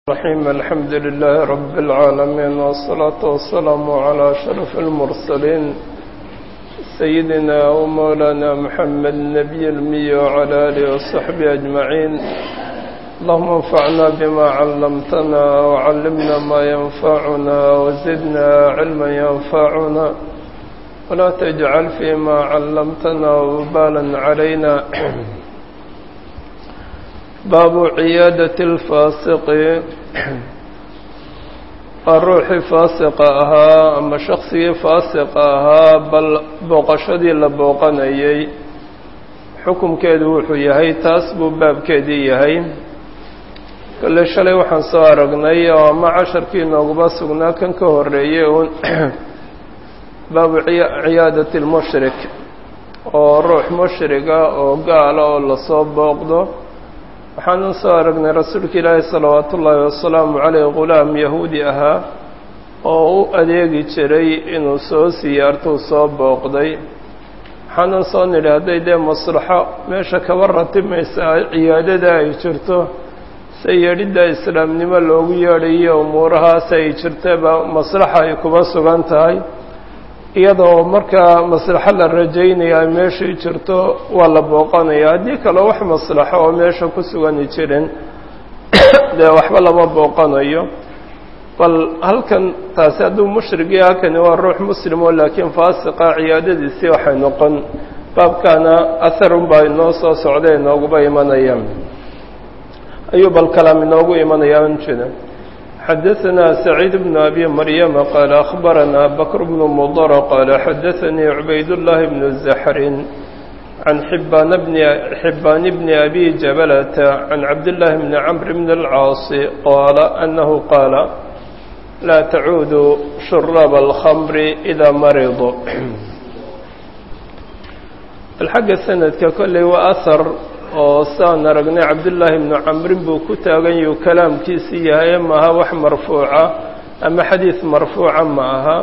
الرحيم الحمد لله رب العالمين والصلاة والسلام على أشرف المرسلين سيدنا ومولانا محمد النبي المي وعلى آله وصحبه أجمعين اللهم انفعنا بما علمتنا وعلمنا ما ينفعنا وزدنا علما ينفعنا ولا تجعل فيما علمتنا وبالا علينا baabu ciyaadati alfaasiqi waa ruuxii faasiqa ahaa ama shaksigii faasiqa ahaa bal booqashadii la booqanayay xukumkeedu wuxuu yahay taas buu baabkeedii yahay kolle shalay waxaan soo aragnay oo ama casharkii nooguba sugnaa kan ka horeeyey uun baabu ciyaadati lmushrik oo ruux mushriga oo gaala oo lasoo booqdo waxaanan soo aragnay rasuulka ilaahi salawaatu ullaahi wasalaamu caleyh ghulaam yahuudi ahaa oo u adeegi jiray inuu soo siyaartuu soo booqday waxaanan soo nidhi hadday dee maslaxo meesha kaba ratimaysa ciyaadada ay jirto se yeedhidda islaamnimo loogu yeedhayo umuurahaas ay jirtaba maslaxa ay kuba sugan tahay iyadoo markaa maslaxo la rajaynaya ay meeshai jirto waa la booqanaya haddii kaleo wax maslaxo oo meesha ku sugani jirin dee waxba lama booqanayo bal halkan taasi hadduu mushrigii halkani waa ruux muslim oo laakiin faasiqa ciyaadadiisii waxay noqon baabkaana aharun baa inoo soo socda inooguba imanaya ayuu bal kalaam inoogu imanaya an jira xdثna سعيid بن أbي مryم qال أخبرnا بكر بن مضر qال xdثnي عbayd اللh بن زحr عن حبان بن أbي جبلة عن عبد الله بن عمر بن العاaص qال أنه qاaل لا تcuud شhراب الخمر إdا mرض xagga sندka kolley waa أثر oo saan aragnay cabdullaahi ibnu camrin buu ku taagan yuu kalaamkiisii yahay maaha wax marfuuca ama xadiis marfuuca ma aha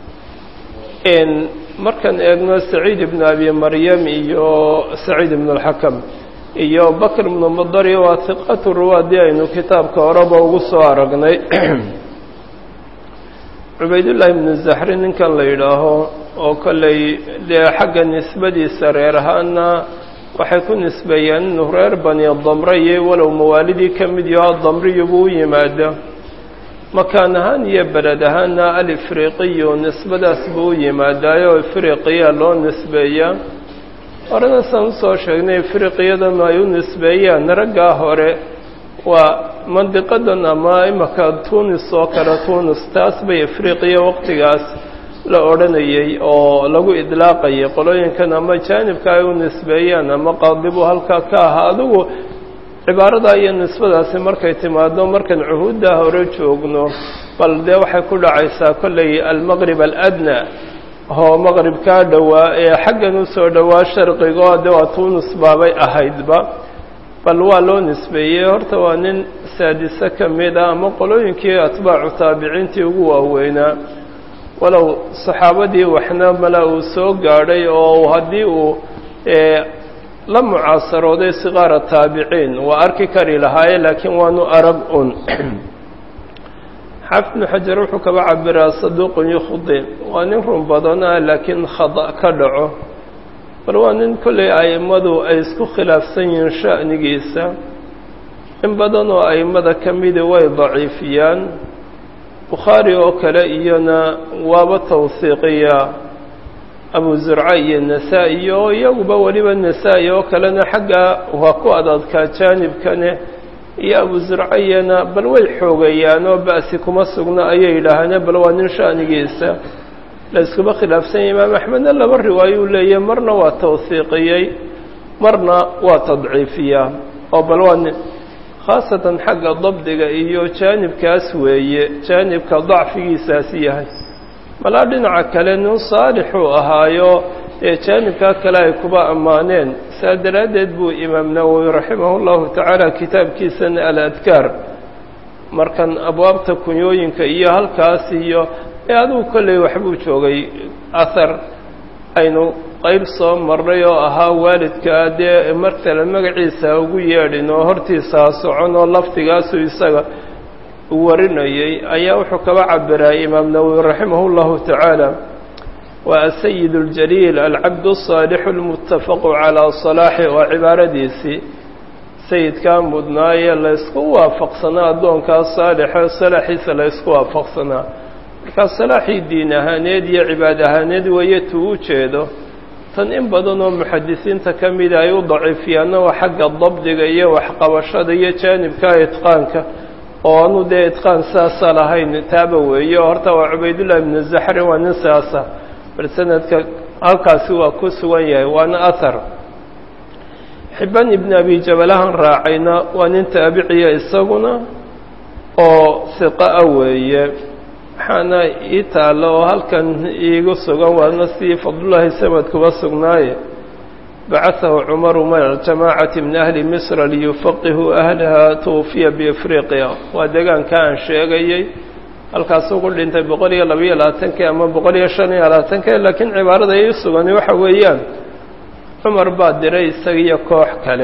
markaan eegno saciid ibnu abi maryam iyo saciid ibnu alxakam iyo bakr ibnu mudari waa hiqatu ruwaadii aynu kitaabka horeba ugu soo aragnay cubaydullaahi ibnu zaxri ninkan la yidhaaho oo kolley dee xagga nisbadiisa reer ahaana waxay ku nisbeeyeen inuu reer bani damraye walow mawaalidii ka mid yaho damriyubuu u yimaado makaan ahaan iyo beled ahaana alifriqiyu nisbadaas buu u yimaadaayo ifriqiya loo nisbeeyaa horena saan usoo sheegnay ifriqiyadan ay u nisbeeyaan raggaa hore waa mandiqadan ama imaka tunis oo kale tunis taas bay ifriqiya waqtigaas la odhanayay oo lagu idlaaqayay qolooyinkan ama jaanibka ay u nisbeeyaan ama qaadibuu halkaa ka ahaa adigu cibaaradaa iyo nisbadaasi markay timaado markaan cuhuuddaa hore joogno bal dee waxay ku dhacaysaa kolley almaqrib aladna oo maqribkaa dhowaa ee xaggan usoo dhowaa sharqigo de waa tunis baabay ahaydba bal waa loo nisbeeyey horta waa nin saadise ka mid ah ama qolooyinkii atbaacu taabiciintii ugu waaweynaa walow saxaabadii waxna mala uu soo gaadhay oo haddii uu la mucaasarooday siqaara taabiciin waa arki kari lahaaye laakiin waanu arag un xaafid ibnu xajar wuxuu kaba cabiraa saduuqun yukhdi waa nin run badan ah laakiin khada ka dhaco bal waa nin kolley a'immadu ay isku khilaafsan yihiin sha'nigiisa in badan oo a'immada ka midi way daciifiyaan bukhaari oo kale iyona waaba tawhiiqiya abu zurca iyo nasaa-i oo iyaguba weliba nasaa-i oo kalena xagga waa ku adadkaa jaanibkane iyo abu zurcayana bal way xoogeeyaan oo ba'si kuma sugna ayay yidhaahaane bal waa nin sha'nigiisa la iskuba khilaafsanya imaam axmedna laba riwaayo u leeyahy marna waa tawhiiqiyey marna waa tadciifiyaa oo bal waa nin khaasatan xagga dabdiga iyo jaanibkaas weeye jaanibka dacfigiisaasi yahay malaa dhinaca kale nin saalixuu ahaayo ee jaanibkaa kale ay kuba ammaaneen saa daraaddeed buu imaam nawowi raximahu llahu tacaala kitaabkiisana aladkaar markan abwaabta kunyooyinka iyo halkaas iyo ee adigu kolley waxbuu joogay ahar aynu qayb soo marnay oo ahaa waalidkaa dee martala magaciisa ugu yeedhin oo hortiisa ha socon oo laftigaasu isaga warinayay ayaa wuxuu kaba cabiray imaam nawowi raximah اllahu tacaala waa asayid اljaliil alcabd الصaalix اlmutafaqu calىa صalaaxi waa cibaaradiisii sayidkaa mudnaaye laysku waafaqsanaa addoonkaa saalixe salaaxiisa laysku waafaqsanaa markaa salaaxii diin ahaaneed iyo cibaad ahaaneed weeye tuu u jeedo tan in badan oo muxadisiinta ka mida ay u daciifiyaanna waa xagga dabdiga iyo waxqabashada iyo jaanibka itqaanka oo anu dee itqaan saasa lahayn taaba weeye oo horta waa cubaydullahi ibnu zaxri waa nin saasa bal sanadka halkaasi waa ku sugan yahay waana ahar xibban ibn abi jabalahan raacayna waa nin taabiciya isaguna oo hiqa a weeye waxaana ii taalla oo halkan iigu sugan waana sidii fadlullaahi samad kuba sugnaaye bacahahu cumaru min aljamaacati min ahli misra liyufaqihuu ahlaha twufiya biafriqiya waa deegaanka aan sheegayey halkaasuu ku dhintay boqol iyo labayo labaatankii ama boqol iyo shan iyo labaatanki laakiin cibaarada ii sugani waxa weeyaan cumar baa diray isagiyo koox kale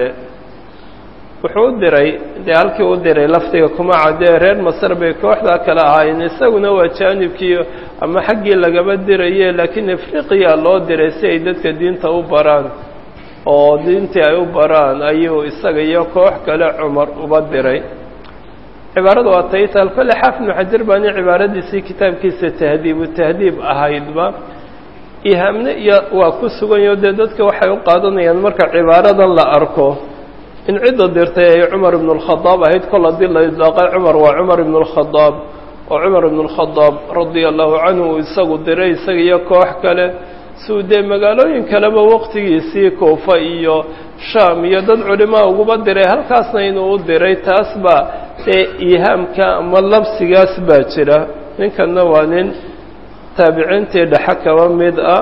wuxuu u diray dee halkii u diray lafdiga kuma caddee reer masar bay kooxdaa kale ahaayeen isaguna waa jaanibkii ama xaggii lagaba diraye laakiin afriqiya loo diray si ay dadka diinta u baraan oo diintii ay u baraan ayuu isaga iyo koox kale cumar uba diray cibaarada waa taytaal kolle xaafid ibnu xajar baani cibaaradiisii kitaabkiisa tahdiibu tahdiib ahaydba ihaamne iyo waa ku suganyaho dee dadka waxay u qaadanayaan marka cibaaradan la arko in cidda dirtay ay cumar ibnu اlkhadaab ahayd kol haddii la idlaaqay cumar waa cumar ibnu اlkhadaab oo cumar ibnu اlkhadaab radia allahu canhu uu isagu diray isaga iyo koox kale siuu dee magaalooyin kaleba waqtigiisii kuufa iyo shaam iyo dad culimaa uguba diray halkaasna inuu u diray taas baa dee ihaamka ama labsigaas baa jira ninkanna waa nin taabiciintii dhexe kaba mid ah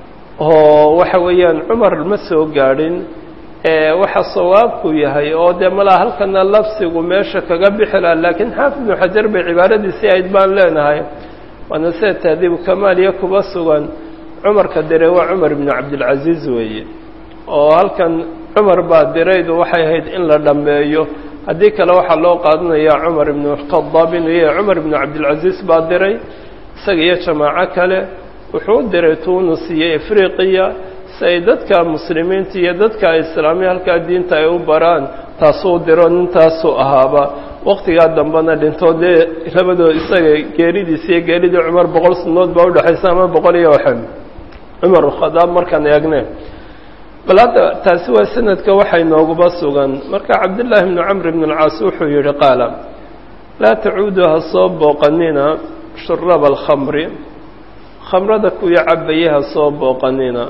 oo waxa weeyaan cumar ma soo gaadhin waxa sawaabku yahay oo dee malaa halkana labsigu meesha kaga bixi laha laakiin xaafid ibnu xajar bay cibaaradiisii ayd baan leenahay waana sida tahdiibu kamaaliya kuba sugan cumarka diray waa cumar ibnu cabdilcaziiz weeye oo halkan cumar baa diraydu waxay ahayd in la dhammeeyo haddii kale waxaa loo qaadanayaa cumar ibnu khadaab inuu yahay cumar ibnu cabdilcaziiz baa diray isaga iyo jamaaco kale wuxuu u diray tunis iyo afriqiya si ay dadka muslimiinta iyo dadka islaamiya halkaa diinta ay u baraan taasuu diro nintaasuu ahaaba waqtigaa dambena dhintoo dee labadoo isaga geeridiisa iyo geeridii cumar boqol sanood baa udhexaysa ama boqol iyo waxan cumar khadaab markaan eegne bal hadda taasi waa sanadka waxay nooguba sugan marka cabdillaahi bnu camr ibn alcaas wuxuu yihi qaala laa tacuudu ha soo booqanina shuraba alkhamri khamrada kuwii cabayay ha soo booqanina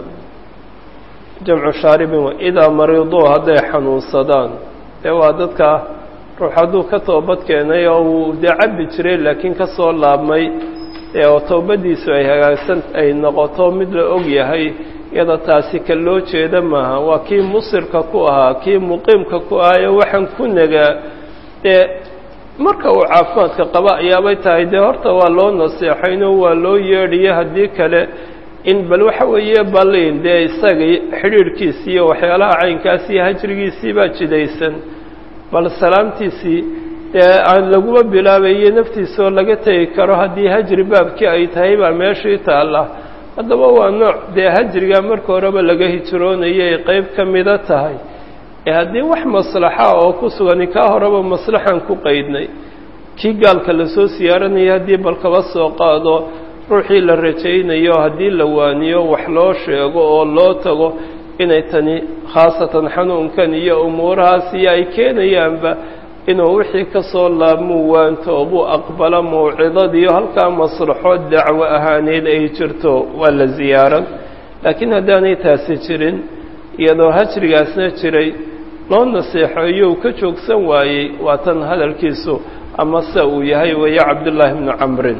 jamcu shaaribin idaa mariiduu hadday xanuunsadaan dee waa dadka ruux hadduu ka toobad keenay oo uu dee cabbi jiray laakiin ka soo laabmay ee oo towbaddiisu ay hagaagsan ay noqoto mid la og yahay iyada taasi ka loo jeeda maaha waa kii musirka ku ahaa kii muqiimka ku ahaayo waxaan ku nagaa dee marka uu caafimaadka qaba ayaabay tahay dee horta waa loo naseexaynoo waa loo yeedhiyo haddii kale in bal waxa weeye balin dee isagii xidhiidhkiisii iyo waxyaalaha caynkaasi iyo hajrigiisii baa jidaysan bal salaamtiisii dee aan laguma bilaabayo naftiisa oo laga tegi karo haddii hajri baabkii ay tahay baa meeshii taalla haddaba waa nooc dee hajriga marka horeba laga hijroonayo ay qeyb ka mida tahay ee haddii wax maslaxa oo ku sugani kaa horeba maslaxan ku qaydnay kii gaalka lasoo siyaaranaya haddii bal kaba soo qaado ruuxii la rajaynayo haddii la waaniyo wax loo sheego oo loo tago inay tani khaasatan xanuunkan iyo umuurahaas iyo ay keenayaanba inuu wixii ka soo laabmuu waantoobuu aqbalo mawcidadiiyo halkaa maslaxood dacwo ahaaneed ay jirto waa la ziyaaran laakiin haddaanay taasi jirin iyadoo hajrigaasna jiray loo naseexeeyo uu ka joogsan waayey waa tan hadalkiisu ama se uu yahay weeye cabdullaahi bnu camrin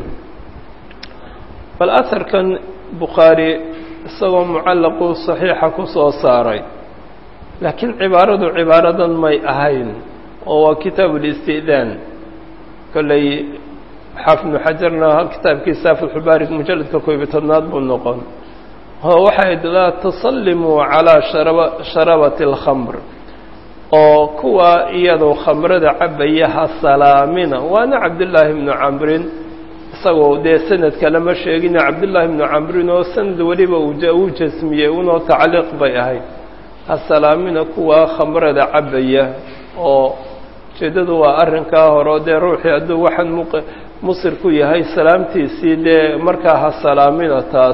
bal aharkan bukhaari isagoo mucallaquu saxiixa ku soo saaray laakiin cibaaradu cibaaradan may ahayn oo waa kitaabu listi'daan kolley xaafid ibnu xajarna kitaabkiisa fatxulbaarig mujalladka koobiyo tobnaad buu noqon oo waxay laa tusallimuu calaa sharabati alkhamr oo kuwa iyadoo khamrada cabaya ha salaamina waana cabdillaahi bnu camrin isagoo dee sanadka lama sheegina cabdillaahi bnu camrin oo sanad weliba uu jasmiyey unoo tacliiq bay ahayd ha salaamina kuwa khamrada cabaya oo ujeeddadu waa arrinkaa hore oo dee ruuxii hadduu waxaan muq musir ku yahay salaamtiisii dee markaa ha salaamina taas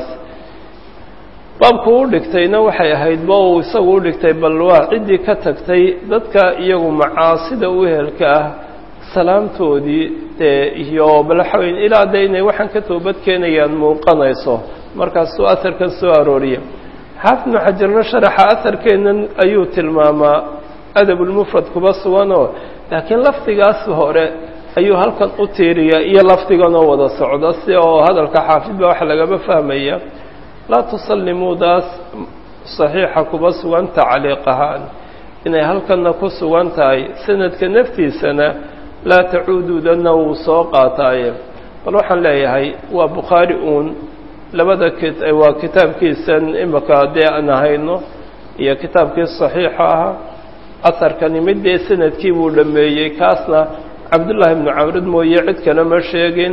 baabku u dhigtayna waxay ahayd ba uu isagu u dhigtay bal waa ciddii ka tagtay dadka iyagu macaasida u ehelka ah salaamtoodii dee iyo bal waxa weya ilaa dee inay waxaan ka toobad keenayaan muuqanayso markaasuu aharkan soo arooriya xaafid ibnu xajarna sharaxa aharkeennan ayuu tilmaamaa adabulmufrad kuba suganoo laakiin lafdigaas hore ayuu halkan u tiiriyaa iyo lafdiganoo wada socda si oo hadalka xaafid ba waxa lagaba fahmaya laa tusallimuudaas saxiixa kuba sugan tacliiq ahaan inay halkanna ku sugan tahay sanadka naftiisana laa tacuuduudanna wuu soo qaataaye bal waxaan leeyahay waa bukhaari uun labada waa kitaabkiisan imika dee aan hayno iyo kitaabkii saxiixa ahaa asarkani midee sanadkii buu dhameeyey kaasna cabdullaahi bnu camrid mooye cid kale ma sheegin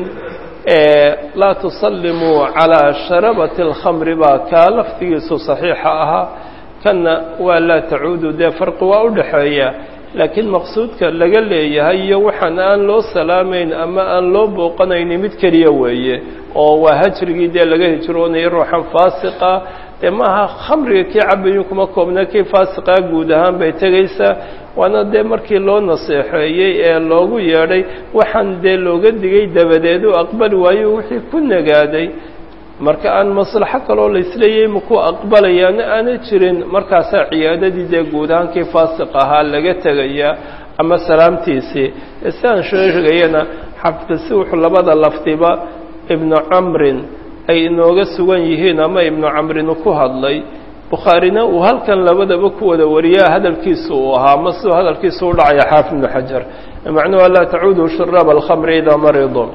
laa tusallimuu calaa sharabati alkhamri baa kaa laftigiisu saxiixa ahaa kanna waa laa tacuudu dee farqi waa u dhexeeya laakiin maqsuudka laga leeyahay iyo waxaan aan loo salaamayn ama aan loo booqanayni mid keliya weeye oo waa hajrigii dee laga hijroonayay ruuxan faasiqa dee maaha khamriga kii cabayin kuma koobna kii faasiqaa guud ahaan bay tegaysaa waana dee markii loo naseexeeyey ee loogu yeedhay waxaan dee looga digay dabadeed u aqbali waayo wixii ku nagaaday marka aan maslaxo kaloo laisleeyahay maku aqbalayaana aana jirin markaasaa ciyaadadii dee guud ahaan kii faasiq ahaa laga tegayaa ama salaamtiisii sidaan sheegayana xafidasi wuxuu labada lafdiba ibnu camrin ay inooga sugan yihiin ama ibnu camrin ku hadlay bukhaarina uu halkan labadaba ku wada wariyaa hadalkiisu uu ahaa ma siduu hadalkiisu u dhacaya xaafid ibnu xajar macnuhu laa tacuudu shuraab alkhamri idaa marido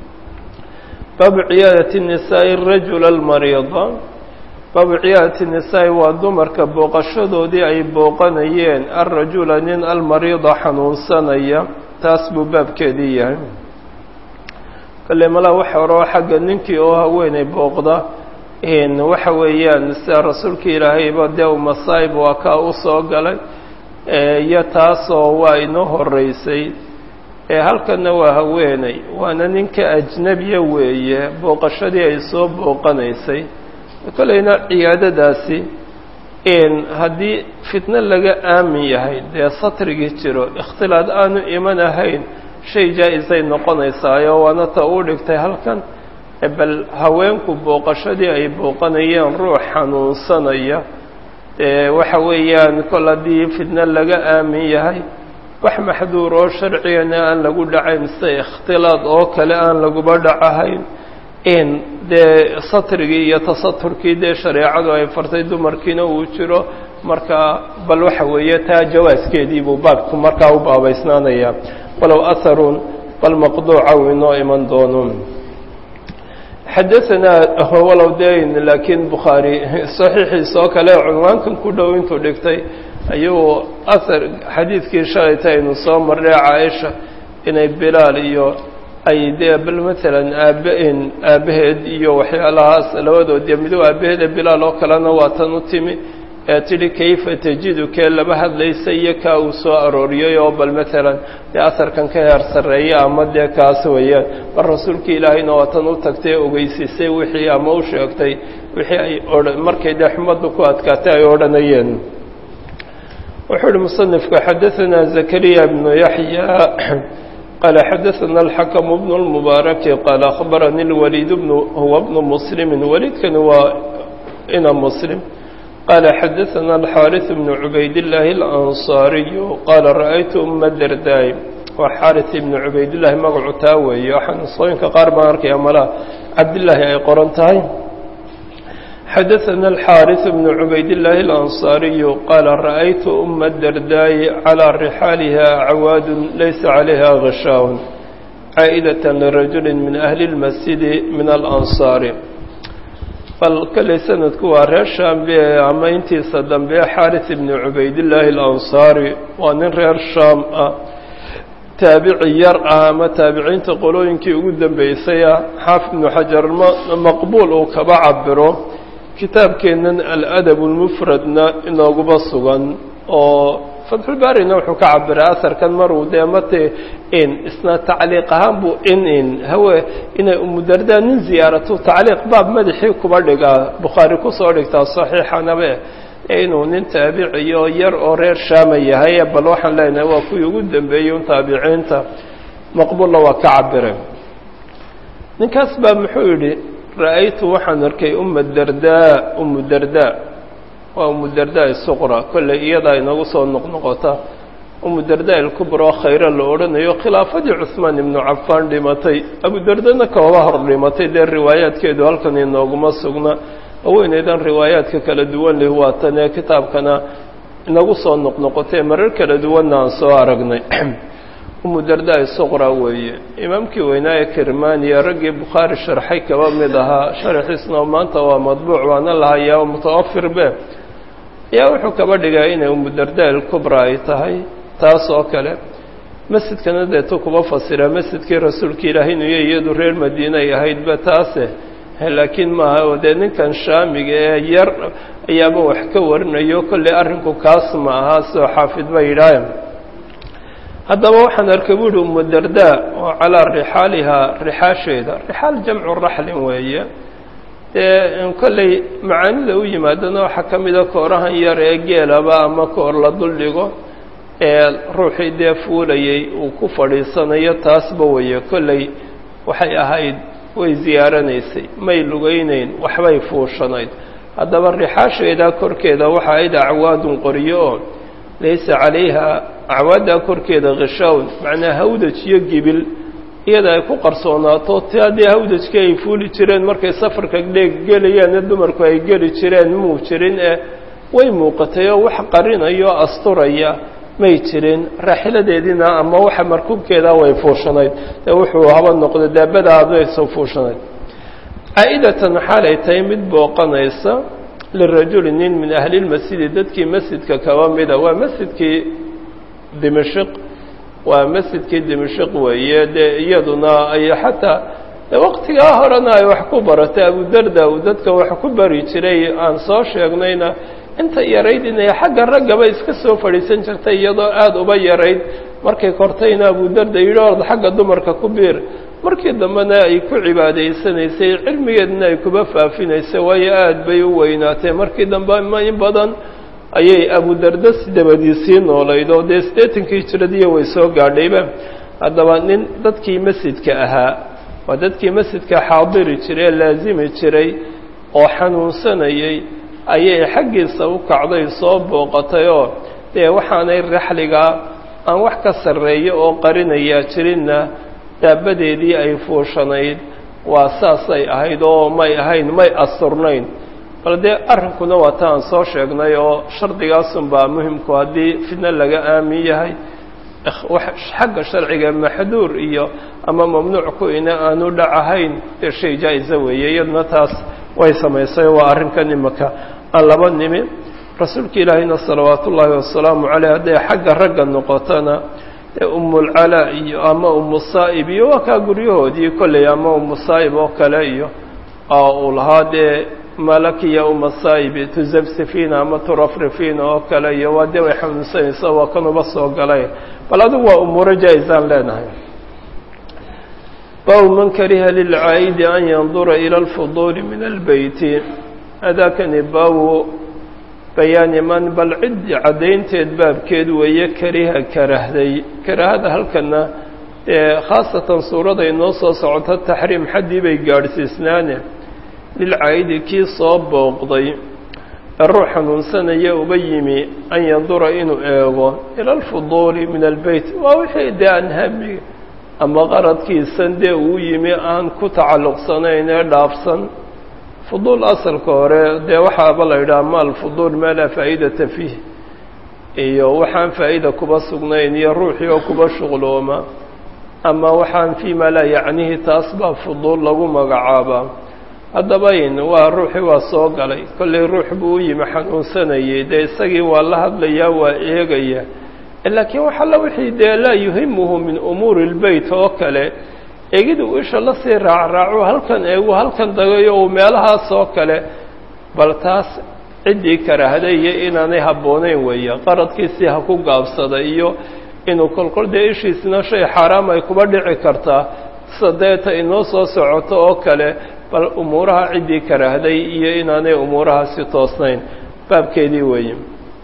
baabu ciyaadati nisaa'i rajula almariida baabu ciyaadati nisaa'i waa dumarka booqashadoodii ay booqanayeen alrajula nin almariida xanuunsanaya taas buu baabkeedii yahay kale malaa waxa oroo xagga ninkii oo haweenay booqda waxa weeyaan sida rasuulka ilaahayba dee u masaa'ib waa kaa u soo galay iyo taasoo waa inoo horeysay halkanna waa haweeney waana ninka ajnebiya weeye booqashadii ay soo booqanaysay kolleyna ciyaadadaasi haddii fitno laga aamin yahay dee satrigii jiro ikhtilaad aanu iman ahayn shay jaa-isay noqonaysaayo waana ta uu dhigtay halkan bal haweenku booqashadii ay booqanayeen ruux xanuunsanaya dee waxa weeyaan kol haddii fitno laga aamin yahay wax maxduur oo sharcigana aan lagu dhacayn sida ikhtilaad oo kale aan laguba dhacahayn in dee satrigii iyo tasaturkii dee shareecadu ay fartay dumarkiina uu jiro marka bal waxa weeye taa jawaaskeedii buu baabku markaa u baabaysnaanaya walow aharun bal maqduuca uu inoo iman doono xadaanaa walow deyn laakiin bukhaari saxiixiisa oo kale cunwaankan ku dhow intuu dhigtay ayuu ahar xadiidkii shalayta aynu soo marray caaisha inay bilaal iyo ay dee bal maalan aabbain aabbaheed iyo waxyaalahaas labadoodiyo miduu aabbaheeda bilaal oo kalena waa tan u timi ee tidhi kayfa tajidu kee laba hadlaysa iyo kaa uu soo arooriyey oo bal maalan dee asarkan ka heer sarreeya ama dee kaas weeyaan bal rasuulkii ilaahayna waa tan u tagtay ogeysiisay wixii ama u sheegtay wixii ay odha markay dee xumaddu ku adkaatay ay odhanayeen wuxuu uhi musanifku xadaanaa zakariya bnu yaxya qaala xadaana alxakamu bnu lmubaaraki qaala akhbaranii lwaliid bnu huwa bnu muslimin waliidkani waa ina muslim qaala xadaana alxaariث bnu cubaydillaahi alansaariyu qaala ra'aytu uma dardaay waa xaariث ibnu cubaydillaahi magacu taa weeye waxaa nusooyinka qaar baan arkaya malaa cabdillaahi ay qoran tahay xadaana alxaariث bnu cubaydillaahi alansaariyu qaala ra'aytu uma dardaayi calىa rixaaliha acwaadu laysa calayha gashaaun caa'idaة lirajuli min ahli اlmasjidi min alansaari bal kolley sanadku waa reer shaambe ama intiisa dambe xaaris ibnu cubaydillaahi alansaari waa nin reer shaam ah taabici yar ah ama taabiciinta qolooyinkii ugu dambeysaya xaafid ibnu xajar maqbuul uu kaba cabiro kitaabkeennan aladab lmufradna inooguba sugan oo fatxulbaarina wuxuu ka cabiray asarkan maruu dee mate in isna tacliiq ahaan buu in in hawe inay umudardaa nin ziyaaratu tacliiq baab madaxii kuba dhigaa bukhaari kusoo dhigtaa saxiixanabe inuu nin taabiciyo yar oo reer shaama yahay bal waxaan leenahay waa kuwii ugu dambeeyey un taabiciinta maqbuulla waa ka cabire ninkaas baa muxuu yidhi ra'aytu waxaan arkay uma dardaa umu dardaa waa umu dardaa isuqra kolley iyadaa inagu soo noqnoqota umu dardaa ilkubro khayre la odhanayo khilaafadii cuhmaan ibnu cafaan dhimatay abudardana kooba hor dhimatay dee riwaayaadkeedu halkan inooguma sugna haweeneydan riwaayaadka kala duwan leh waa tan ee kitaabkana inagu soo noqnoqotee marar kala duwanna aan soo aragnay umu dardaa isuqra weeye imaamkii weynaa ee kirmaniya raggii bukhaari sharxay kaba mid ahaa sharaxiisna maanta waa madbuuc waana la hayaa oo mutawafir be ayaa wuxuu kaba dhigaa inay umu dardaa ilkubra ay tahay taas oo kale masjidkana deetu kuba fasira masjidkii rasuulka ilaahay inuyo iyadu reer madiine ay ahaydba taase laakiin maaha oo dee ninkan shaamiga ee yar ayaaba wax ka warinayo kolley arrinku kaas ma aha sidoo xaafid ba yidhaah haddaba waxaan arkay bu uhi umu dardaa oo calaa rixaalihaa rixaasheeda rixaal jamcu raxlin weeye dee kolley macaanida u yimaadana waxaa ka mida koorahan yar ee geelaba ama koor la duldhigo ee ruuxii dee fuulayay uu ku fadhiisanayo taasba weeye kolley waxay ahayd way ziyaaranaysay may lugaynayn waxbay fuushanayd haddaba rixaasheedaa korkeeda waxa ayd acwaadun qoryo oo laysa calayha acwaaddaa korkeeda khishaawn macnaa hawdaj iyo gibil iyada ay ku qarsoonaato ti haddii hawdajkii ay fuuli jireen markay safarka dheeg gelayaan ee dumarku ay geli jireen muu jirin ee way muuqatay oo wax qarinayo asturaya may jirin raaxiladeediina ama waxa markuubkeeda way fuushanayd ee wuxuu haba noqday daabadaadaysa fuushanayd caa'idatan xaalay tahay mid booqanaysa lirajuli nin min ahlilmasjidi dadkii masjidka kaba mida waa masjidkii dimashq waa masjidkii dimashq weeye dee iyaduna ay xataa waqtigaa horena ay wax ku baratay abudarda uu dadka wax ku bari jiray aan soo sheegnayna inta yarayd inay xagga raggaba iska soo fadhiisan jirtay iyadoo aada uba yarayd markay kortayna abudarda yidhi orda xagga dumarka ku biir markii dambena ay ku cibaadaysanaysay cilmigeedna ay kuba faafinaysay waayo aada bay u weynaatee markii dambe ma in badan ayay abudardas dabadiisii noolayd oo dee siddeetankii hijradiya way soo gaadhayba haddaba nin dadkii masjidka ahaa waa dadkii masjidka xaadiri jiray ee laasimi jiray oo xanuunsanayay ayay xaggiisa u kacday soo booqatay oo dee waxaanay raxliga aan wax ka sarreeya oo qarinayaa jirinna daabadeedii ay fuushanayd waa saasay ahayd oo may ahayn may asturnayn bal dee arrinkuna waa ta aan soo sheegnay oo shardigaasunbaa muhimku haddii fidno laga aamin yahay xagga sharciga maxduur iyo ama mamnuuc ku ina aanu dhacahayn dee shay jaa-isa weeye iyaduna taas way samaysay waa arrinkan imaka aan laba nimi rasuulka ilaahayna salawaat ullaahi wasalaamu caleyh hadday xagga ragga noqotona dee umulcalaa iyo ama umusaa'ib iyo waa kaa guryahoodii kolley ama umusaa'ib oo kale iyo oo uu lahaa dee malakiya umasaa'ibi tuzabsifiina ama turafrifiina oo kale iyo waa dee way xanuunsanaysa waa kanuba soo galay bal adigu waa umuuro jaa-isaan leenahay baabu man kariha lilcaa'idi an yandura ila alfuduuli min albeyti adaakani baabu bayaani man bal cid caddaynteed baabkeed weeye kariha karahday karahada halkana dee khaasatan suurada inoo soo socota taxriim xaddii bay gaadhsiisnaane lilcaa'idi kii soo booqday ee ruux xanuunsanaya uba yimi an yandura inuu eego ila alfuduuli min albeyt waa wixii dee aan hami ama qaradkiisan dee uu yimi aan ku tacalluqsanayn ee dhaafsan fuduul asalka hore dee waxaaba la yidhaha ma alfuduul maa laa faa'idata fiih iyo waxaan faa'ida kuba sugnayn iyo ruuxii oo kuba shuqlooma ama waxaan fii maa laa yacnihi taas baa fuduul lagu magacaabaa haddaba in waa ruuxii waa soo galay kollay ruux buu u yimi xanuunsanayay dee isagii waa la hadlayaa waa eegaya laakiin wax alla wixii dee laa yuhimuhu min umuuri اlbeyt oo kale eegida uu isha la sii raacraaco halkan eegu halkan dagayo uu meelahaas oo kale bal taas ciddii karaahday iyo inaanay habbooneyn weeye qaradkiisii ha ku gaabsada iyo inuu kolkol dee ishiisna shay xaaraam ay kuba dhici kartaa sadeeta inoo soo socoto oo kale bal umuuraha ciddii karaahday iyo inaanay umuurahaasi toosnayn baabkeedii weeye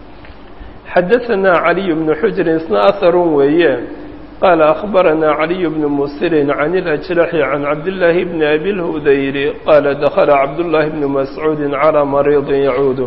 xadaثanaa caliy bnu xujrin isna aharun weeye qaala akhbaranaa caliy bnu musirin can ilajlaxi can cabdillaahi bni abi lhudayri qaala dakala cabdullaahi bnu mascuudi calىa mariidin yacuudu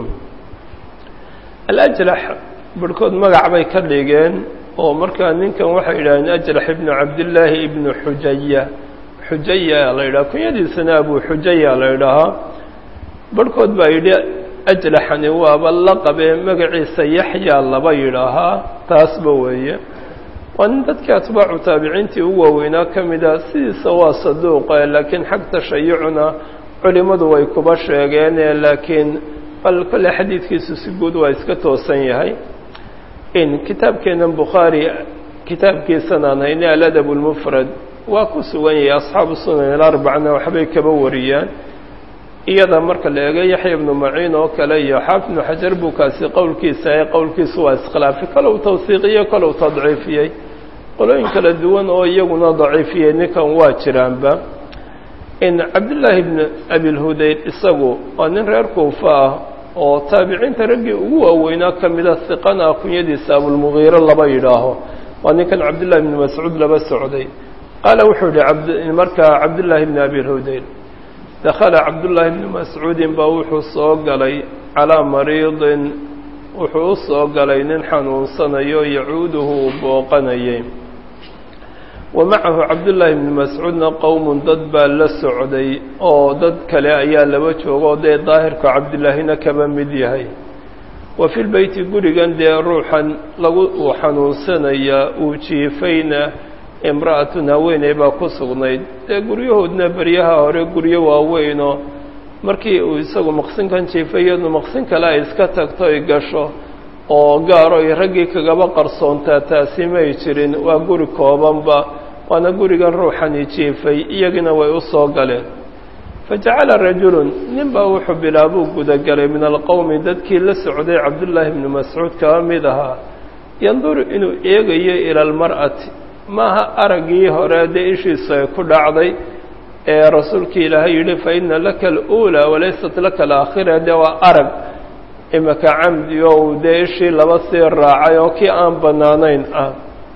alajlax barhkood magac bay ka dhigeen oo markaa ninkan waxay yidhaaheen ajlax ibnu cabdillaahi ibnu xujaya xujaya la yidhaha kunyadiisana abu xujaya la yidhaahaa barhkood baa yidhi ajlaxani waaba la qabee magaciisa yaxyaa laba yidhaahaa taasba weeye waa nin dadkii atbaacu taabiciintii u waaweynaa ka mida sidiisa waa saduuqa laakiin xag tashayucna culimmadu way kuba sheegeene laakiin bal kolle xadiidkiisu si guud waa iska toosan yahay in kitaabkeennan bukhaari kitaabkiisanaan hayne aladab lmufrad waa ku sugan yahay asxaabu sunan ilarbacna waxbay kaba wariyaan iyada marka la eego yaxya ibnu maciin oo kale iyo xaafid ibnu xajar buu kaasi qowlkiisa ee qowlkiisu waa iskhilaafi kalow tawsiiqiyo kalow tadciifiyey qolooyin kala duwan oo iyaguna daciifiyey ninkan waa jiraanba in cabdillaahi bni abilhudayr isagu waa nin reer kuufa ah oo taabiciinta raggii ugu waaweynaa ka mida hiqana kunyadiisa abulmugiiro laba yidhaaho waa ninkan cabdillahi bni mascuud laba socday qaala wuxuu yihi markaa cabdullaahi bni abilhudayr dakhala cabdullaahi bni mascuudin baa wuxuu soo galay calaa mariidin wuxuu u soo galay nin xanuunsanayo yacuuduhu uu booqanayay wa macahu cabdullaahi bni mascuudna qowmun dad baa la socday oo dad kale ayaa laba joogo dee daahirka cabdillaahina kaba mid yahay wa fi lbeyti gurigan dee ruuxan lagu uu xanuunsanayaa uu jiifayna imra'atun haweeney baa ku sugnayd dee guryahoodna beryaha hore guryo waaweynoo markii uu isagu maqsinkan jiifay iyadnu maqsin kale ay iska tagto ay gasho oo gaaro ay raggii kagaba qarsoontaa taasi may jirin waa guri koobanba waana gurigan ruuxani jiifay iyagina way u soo galeen fa jacala rajulun nin baa wuxuu bilaabuu gudagalay min alqowmi dadkii la socday cabdullaahi bni mascuud kaba mid ahaa yanduru inuu eegayo ila almar'ati maaha araggii hore dee ishiisu ay ku dhacday ee rasuulkii ilaahay yidhi fa inna laka aluulaa walaysat laka alaakhira dee waa arag imaka camdi oo dee ishii laba sii raacay oo kii aan bannaanayn ah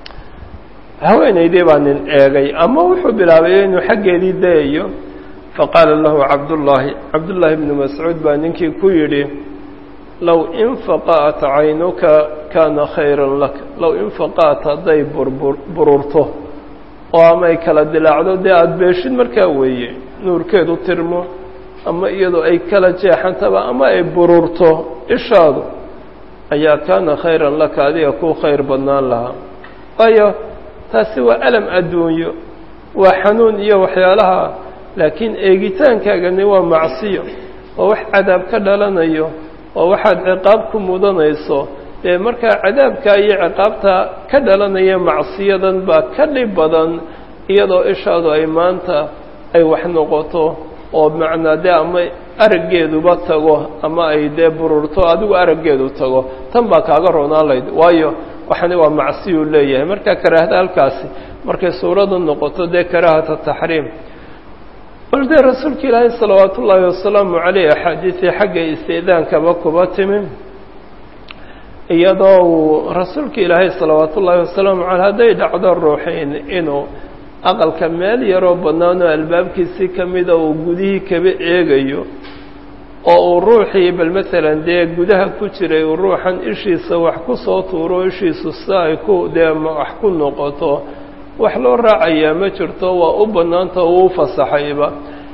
haweenaydii baa nin eegay ama wuxuu bilaabay inuu xaggeedii dayayo faqaala lahu cabdullaahi cabdullaahi bnu mascuud baa ninkii ku yidhi low infaqa'at caynuka kaana khayran lak low infaqa'at hadday burbur bururto oo ama ay kala dilaacdo dee aada beeshid markaa weeye nuurkeedu tirmo ama iyadoo ay kala jeexantaba ama ay bururto ishaadu ayaa kaana khayran laka adiga kuu khayr badnaan lahaa waayo taasi waa alam adduunyo waa xanuun iyo waxyaalaha laakiin eegitaankaagani waa macsiyo waa wax cadaab ka dhalanayo waa waxaad ciqaab ku mudanayso dee markaa cadaabkaa iyo ciqaabta ka dhalanaya macsiyadan baa ka dhib badan iyadoo ishaadu ay maanta ay wax noqoto oo macnaa dee ama araggeeduba tago ama ay dee bururto adigu araggeedu tago tan baa kaaga roonaan layd waayo waxani waa macsiyuu leeyahay markaa karaahada halkaasi markay suuradu noqoto dee karaahata taxriim bal dee rasuulka ilaahay salawaatu ullaahi wasalaamu caleyh axaadiisii xagga istiidaankaba kuba timi iyadoo uu rasuulka ilaahay salawaatu ullaahi wasalaamu caleyh hadday dhacdo ruuxiin inuu aqalka meel yaroo bannaan oo albaabkiisii ka mida uu gudihii kaba eegayo oo uu ruuxii bal masalan dee gudaha ku jiray uu ruuxan ishiisa wax ku soo tuuro ishiisu si ay ku dee wax ku noqoto wax loo raacayaa ma jirto waa u bannaanta uu fasaxayba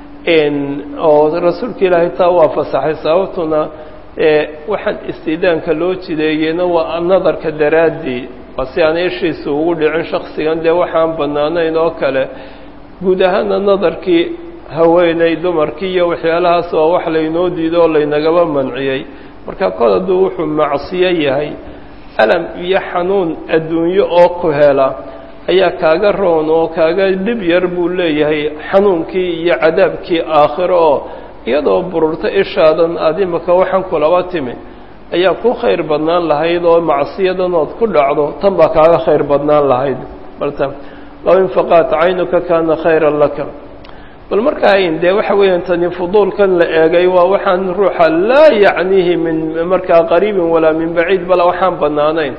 oo rasuulka ilaahay taa waa fasaxay sababtuna waxaan istiidaanka loo jideeyeyna waa nadarka daraaddii waa si aan ishiisa ugu dhicin shaksigan dee waxaan bannaanayn oo kale guud ahaana nadarkii haweeney dumarkii iyo waxyaalahaas waa wax laynoo diido oo laynagaba manciyey marka kol hadduu wuxuu macsiyo yahay alam iyo xanuun adduunyo oo ku hela ayaa kaaga roon oo kaaga dhib yar buu leeyahay xanuunkii iyo cadaabkii aakhiro oo iyadoo bururta ishaadan aad imaka waxaan kulaba timi ayaa ku khayr badnaan lahayd oo macsiyadan ood ku dhacdo tan baa kaaga khayr badnaan lahayd balta low infaqaat caynuka kaana khayran laka bal markaa dee waxa weeyaan tani fuduulkan la eegay waa waxaan ruuxa laa yacnihi min markaa qariibin walaa min baciid bala waxaan bannaanayn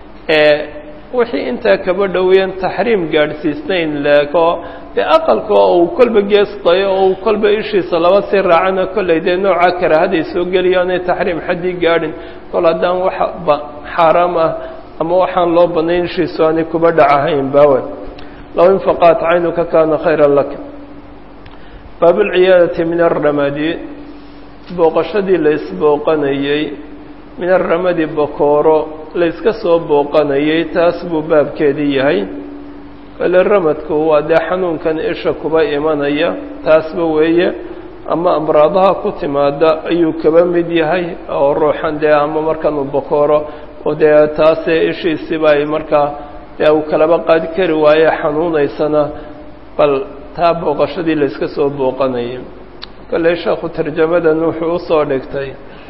wixii intaa kaba dhoweyan taxriim gaadhsiisnayn leeko dee aqalka oo uu kolba geestayo oo uu kolba ishiisa laba sii raacana kollay dee nooca karaahaday soo geliyaanay taxriim xaddii gaadhin kol haddaan wax xaaraam ah ama waxaan loo bannayn ishiisu aanay kuba dhacahayn baawe low infaqaat caynuka kaana khayran laka baabulciyaadati min alramadi booqashadii la isbooqanayey min alramadi bakooro la iska soo booqanayey taas buu baabkeedii yahay kale ramadku waa dee xanuunkan isha kuba imanaya taasba weeye ama amraadaha ku timaada ayuu kaba mid yahay oo ruuxan dee ama markan uu bakooro oo dee taasee ishiisiba ay markaa dee uu kalaba qaadi kari waaye xanuunaysana bal taa booqashadii la iska soo booqanayay kale sheekhu tarjamadan wuxuu usoo dhigtay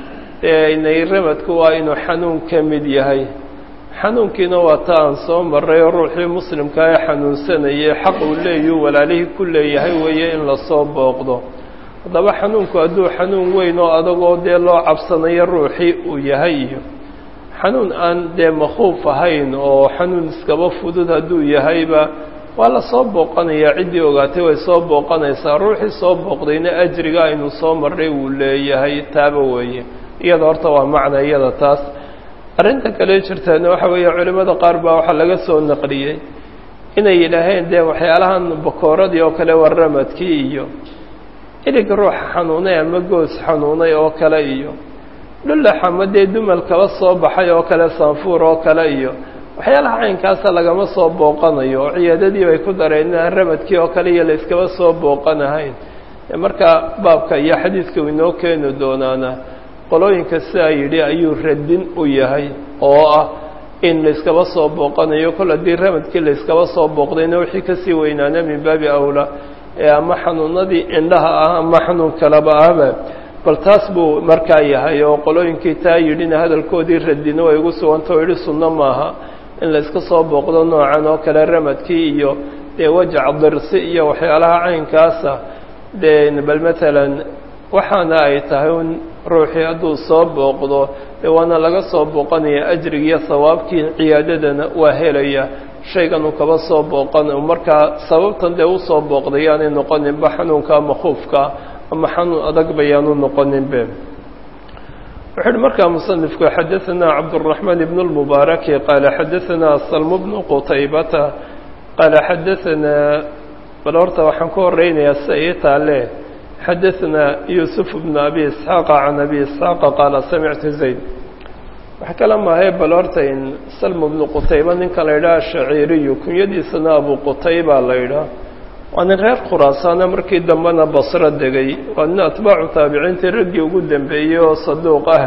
inay ramadku waa inuu xanuun ka mid yahay xanuunkiina waa ta aan soo marray oo ruuxii muslimka ee xanuunsanayay xaq uu leeyuu walaalihii ku leeyahay weeye in lasoo booqdo haddaba xanuunku hadduu xanuun weyn oo adagoo dee loo cabsanayo ruuxii uu yahay iyo xanuun aan dee makhuuf ahayn oo xanuun iskaba fudud hadduu yahayba waa la soo booqanayaa ciddii ogaatay way soo booqanaysaa ruuxii soo booqdayna ajriga aynu soo marray wuu leeyahay taaba weeye iyada horta waa macna iyada taas arrinta kale jirtaana waxa weeye culimmada qaar baa waxaa laga soo naqliyey inay yidhaaheen dee waxyaalahan bakooradii oo kale waa ramadkii iyo ilig ruuxa xanuunay ama goos xanuunay oo kale iyo dhullax ama dee dumal kaba soo baxay oo kale saanfuur oo kale iyo waxyaalaha caynkaasa lagama soo booqanayo oo ciyaadadii bay ku dareen inaan ramadkii oo kale iyo la iskaba soo booqanahayn marka baabka iyo xadiidka uu inoo keeni doonaana qolooyinka sidaa yidhi ayuu radin u yahay oo ah in layskaba soo booqanayo kol haddii ramadkii layskaba soo booqdayna wixii kasii weynaana min baabi awla ee ama xanuunadii indhaha ah ama xanuun kaleba ahba bal taas buu markaa yahay oo qolooyinkii taa yidhina hadalkoodii radina way igu suganta oo yidhi sunno maaha in layska soo booqdo noocan oo kale ramadkii iyo dee wajac dirsi iyo waxyaalaha caynkaasa dee bal matalan waxaana ay tahay un ruuxii hadduu soo booqdo dee waana laga soo booqanaya ajrigiiyo sawaabkii ciyaadadana waa helaya shaygan uu kaba soo booqan markaa sababtan dee usoo booqday yaanay noqoninba xanuunka ama khuufka ama xanuun adag bayaanu noqoninbe wuxu uhi markaa musanifku xadaثana cabdالرaحman ibn الmubaaraki qaala xadaثana salm bnu qutaybata qaala xadaثana bal horta waxaan ku horeynayaa sida ii taale xadaثna yuusuf bn abi isxaaqa can abi isxaaqa qaala samictu zayd wax kala maahay bal horta in salm bnu qutayba ninkan la yidhaha shaciiriyu kunyadiisana abu qutayba la yidhaah waa nin reer khuraasaana markii dambena basro degay waa nin atbaacu taabiciintii raggii ugu dambeeyey oo saduuq ah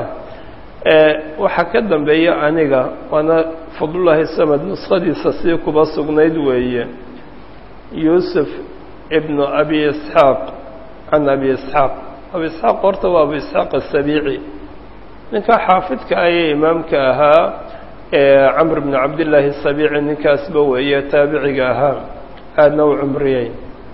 waxaa ka dambeeya aniga waana fadlullaahi samed nuskhadiisa sii kuba sugnayd weeye yuusuf ibnu abi isxaaq can abi isxaaq abi isxaaq horta waa abu isxaaq asabiici ninkaa xaafidka ayee imaamka ahaa camr bnu cabdillaahi asabiici ninkaasba weeye taabiciga ahaa aadna u cumriyey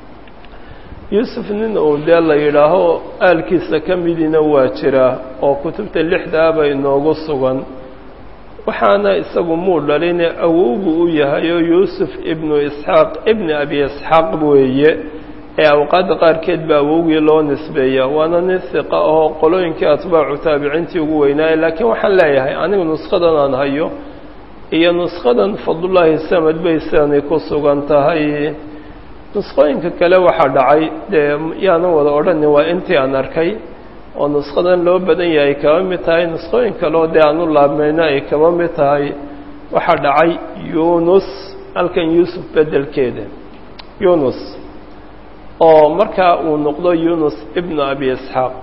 yuusuf nin uu dee la yidhaaho aalkiisa ka midiina waa jiraa oo kutubta lixdaaba inoogu sugan waxaana isagu muu dhaline awowgu u yahay oo yuusuf ibnu isxaaq ibni abi isxaaq weeye ee awqaadda qaarkeed baa awowgii loo nisbeeya waana nin hiqa oo qolooyinkii atbaacu taabiciintii ugu weynaaya laakiin waxaan leeyahay anigu nuskadan aan hayo iyo nuskadan fadlullaahi samed bay sidanay ku sugan tahay nusqooyinka kale waxaa dhacay dee yaanan wada odhanin waa intii aan arkay oo nuskadan loo badan yahay ay kaba mid tahay nusqooyin kaleo dee aan u laabmayna ay kaba mid tahay waxaa dhacay yunus halkan yuusuf beddelkeeda yunus oo markaa uu noqdo yunus ibnu abi isxaaq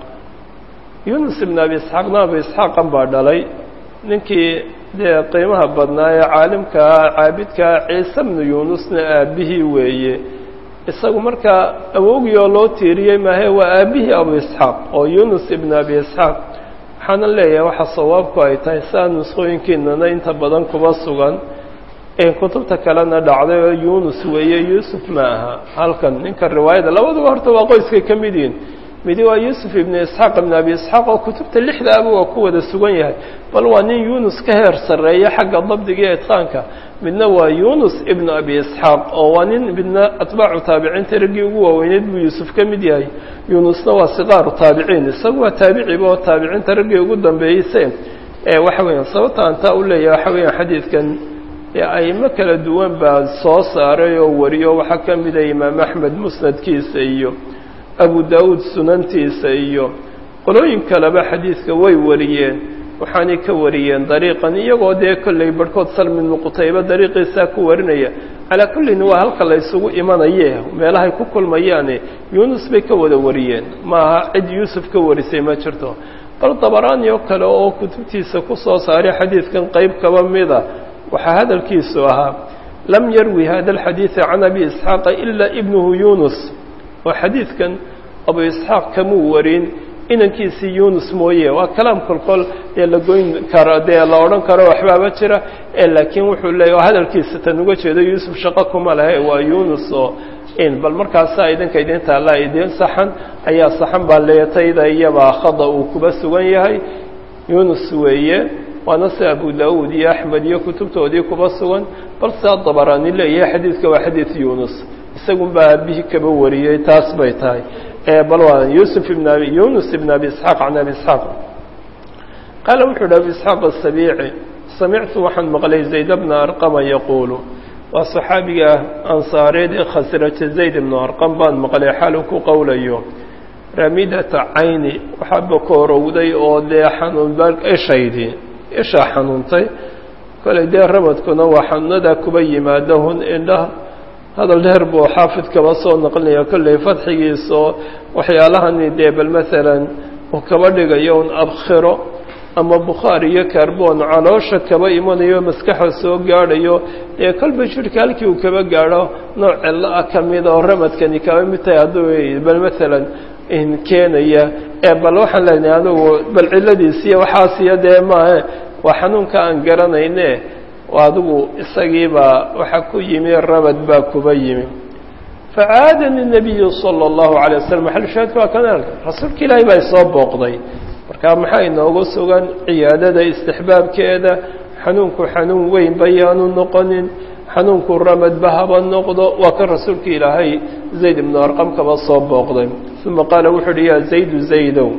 yunus ibnu abi isxaaqna abi isxaaqan baa dhalay ninkii dee qiimaha badnaa ee caalimkaa caabidkaa ciise bnu yuunusna aabbihii weeye isagu markaa awowgii oo loo tiiriyey maahe waa aabbihii abu isxaaq oo yunus ibnu abi isxaaq waxaana leeyahay waxa sawaabku ay tahay saa nusqooyinkiinana inta badan kuba sugan kutubta kalena dhacday oo yunus weeye yuusuf ma aha halkan ninka riwaayada labaduba horta waa qoyskay ka mid yihiin midi waa yuusuf ibnu isxaaq ibnu abi isxaaq oo kutubta lixdaaba waa ku wada sugan yahay bal waa nin yunus ka heer sarreeya xagga dabdiga iyo itqaanka midna waa yunus ibnu abi isxaaq oo waa nin midna atbaacu taabiciinta raggii ugu waaweyneyd buu yuusuf ka mid yahay yunusna waa siqaaru taabiciin isagu waa taabiciba oo taabiciinta raggii ugu dambeeyeyse waxa weeyaan sababta aan taa u leeyahay waxa weeyaan xadiidkan aimo kala duwan baa soo saaray oo wariyo waxaa ka mida imaam axmed musnadkiisa iyo abu daawuud sunantiisa iyo qolooyin kaleba xadiidka way wariyeen waxaanay ka wariyeen dariiqan iyagoo dee kolley barhkood salm ibnu qutayba dariiqiisaa ku warinaya calaa kullin waa halka la ysugu imanaye meelahay ku kulmayaane yuunus bay ka wada wariyeen maaha cid yuusuf ka warisay ma jirto bal dabaraani oo kale oo kutubtiisa ku soo saaray xadiidkan qeyb kaba mida waxaa hadalkiisu ahaa lam yarwi hada alxadiida can abi isxaaqa ilaa ibnuhu yunus oo xadiidkan abu isxaaq kamuu warin inankiisii yunus mooye waa kalaam kolkol dee la goyn karo dee la odhan karo waxbaaba jira laakiin wuxuu leeya hadalkiisa tan uga jeedo yuusuf shaqo kuma lehe waa yunus oo bal markaasaa idinka idin taallaa idin saxan ayaa saxan baa leetayda iyabaa khada uu kuba sugan yahay yunus weeye waana sida abu daawuud iyo axmed iyo kutubtoodii kuba sugan bal sidaa dabaraani leeyahay xadiidka waa xadiid yunus isagun baa aabihii kaba wariyey taas bay tahay bal waa yusuf ibn abi yunus ibn abi isxaaq can abi isxaaq qaala wuxuu uhi abi isxaaq asabiici samictu waxaan maqlay zayd bna arqama yaquulu waa saxaabiga ansaareed ee khasraja zayd ibnu arqam baan maqlay xaalu ku qowlayo ramidata cayni waxaa bakoorowday oo dee xanuun ishaydii ishaa xanuuntay kolay dee ramadkuna waa xanuunadaa kuba yimaada hun indhaha hadal dheer buu xaafid kaba soo naqlinaya kollay fadxigiisoo waxyaalahani dee bal maalan uu kaba dhigayo un abkhiro ama bukhaar iyo carbon caloosha kaba imanayo maskaxa soo gaadhayo ee kolba jirhka halkii uu kaba gaadho nooc cillo ah ka mida oo ramadkani kaba mid tahay hadduu bal maalan keenaya ee bal waxaan leenahay anugu bal cilladiisiiyo waxaasiyo dee maahe waa xanuunka aan garanayne adigu isagiibaa waxaa ku yimi rabad baa kuba yimi facaadani nabiyu sala allahu alay wasalam maxalushaadka waa kanaalka rasuulka ilaahay baa isoo booqday marka maxaa inoogu sugan ciyaadada istixbaabkeeda xanuunku xanuun weyn bayaanu noqonin xanuunku ramadba haba noqdo waa kan rasuulka ilaahay zayd ibnu arqam kaba soo booqday uma qaala wuxuu uhi yaa zaydu zaydow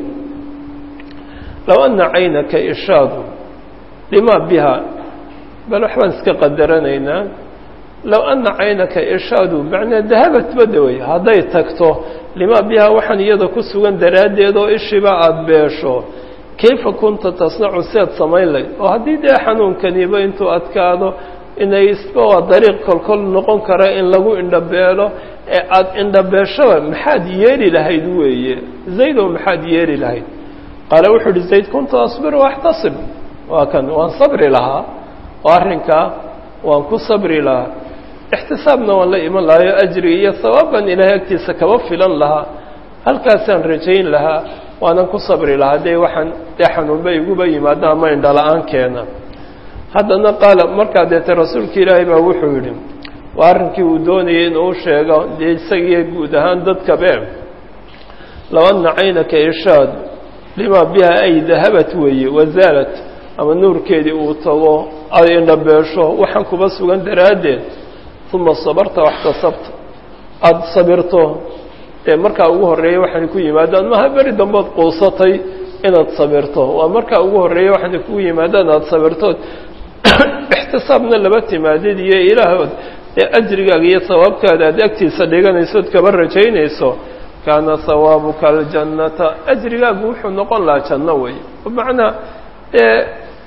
low ana caynaka ishaadu lima biha bal waxbaan iska qadaranaynaa low ana caynaka ishaadu macnaa dahabat badda wey hadday tagto lima biha waxaan iyada ku sugan daraaddeed oo ishiba aada beesho kayfa kunta tasnacu siad samayn layd oo haddii dee xanuunkaniba intuu adkaado inay isba waa dariiq kolkol noqon kara in lagu indhabeelo ee aada indhabeeshaba maxaad yeeli lahayd weeye zaydow maxaad yeeli lahayd qaale wuxuu uhi zayd kuntu asbir waxtasib waa kan waan sabri lahaa oo arrinkaa waan ku sabri lahaa ixtisaabna waan la iman lahayo ajri iyo sawaabban ilaahay agtiisa kaba filan lahaa halkaasaan rajayn lahaa waanan ku sabri lahaa dee waxaan dee xanuunba iguba yimaada ama indhala-aan keena haddana qaala markaa deete rasuulka ilaahay baa wuxuu yidhi waa arrinkii uu doonayay inuu sheego dee isagiiyo guud ahaan dadkabe low anna caynaka ishaad lima biha ay dahabat weeye wazaalat ama nuurkeedii uu tago ay indhabeesho waxaan kuba sugan daraaddeed uma sabarta waxtasabta aada sabirto ee markaa ugu horreeya waxaana ku yimaadaan maha beri dambood quusatay inaad sabirto waa markaa ugu horreeya waxaana kugu yimaadaan aada sabirtood ixtisaabna laba timaadid iyo ilaahood ee ajrigaaga iyo sawaabkaada aad agtiisa dhiganaysood kaba rajaynayso kaana hawaabuka aljannata ajrigaagu wuxuu noqon lahaa janno wey bimacnaa dee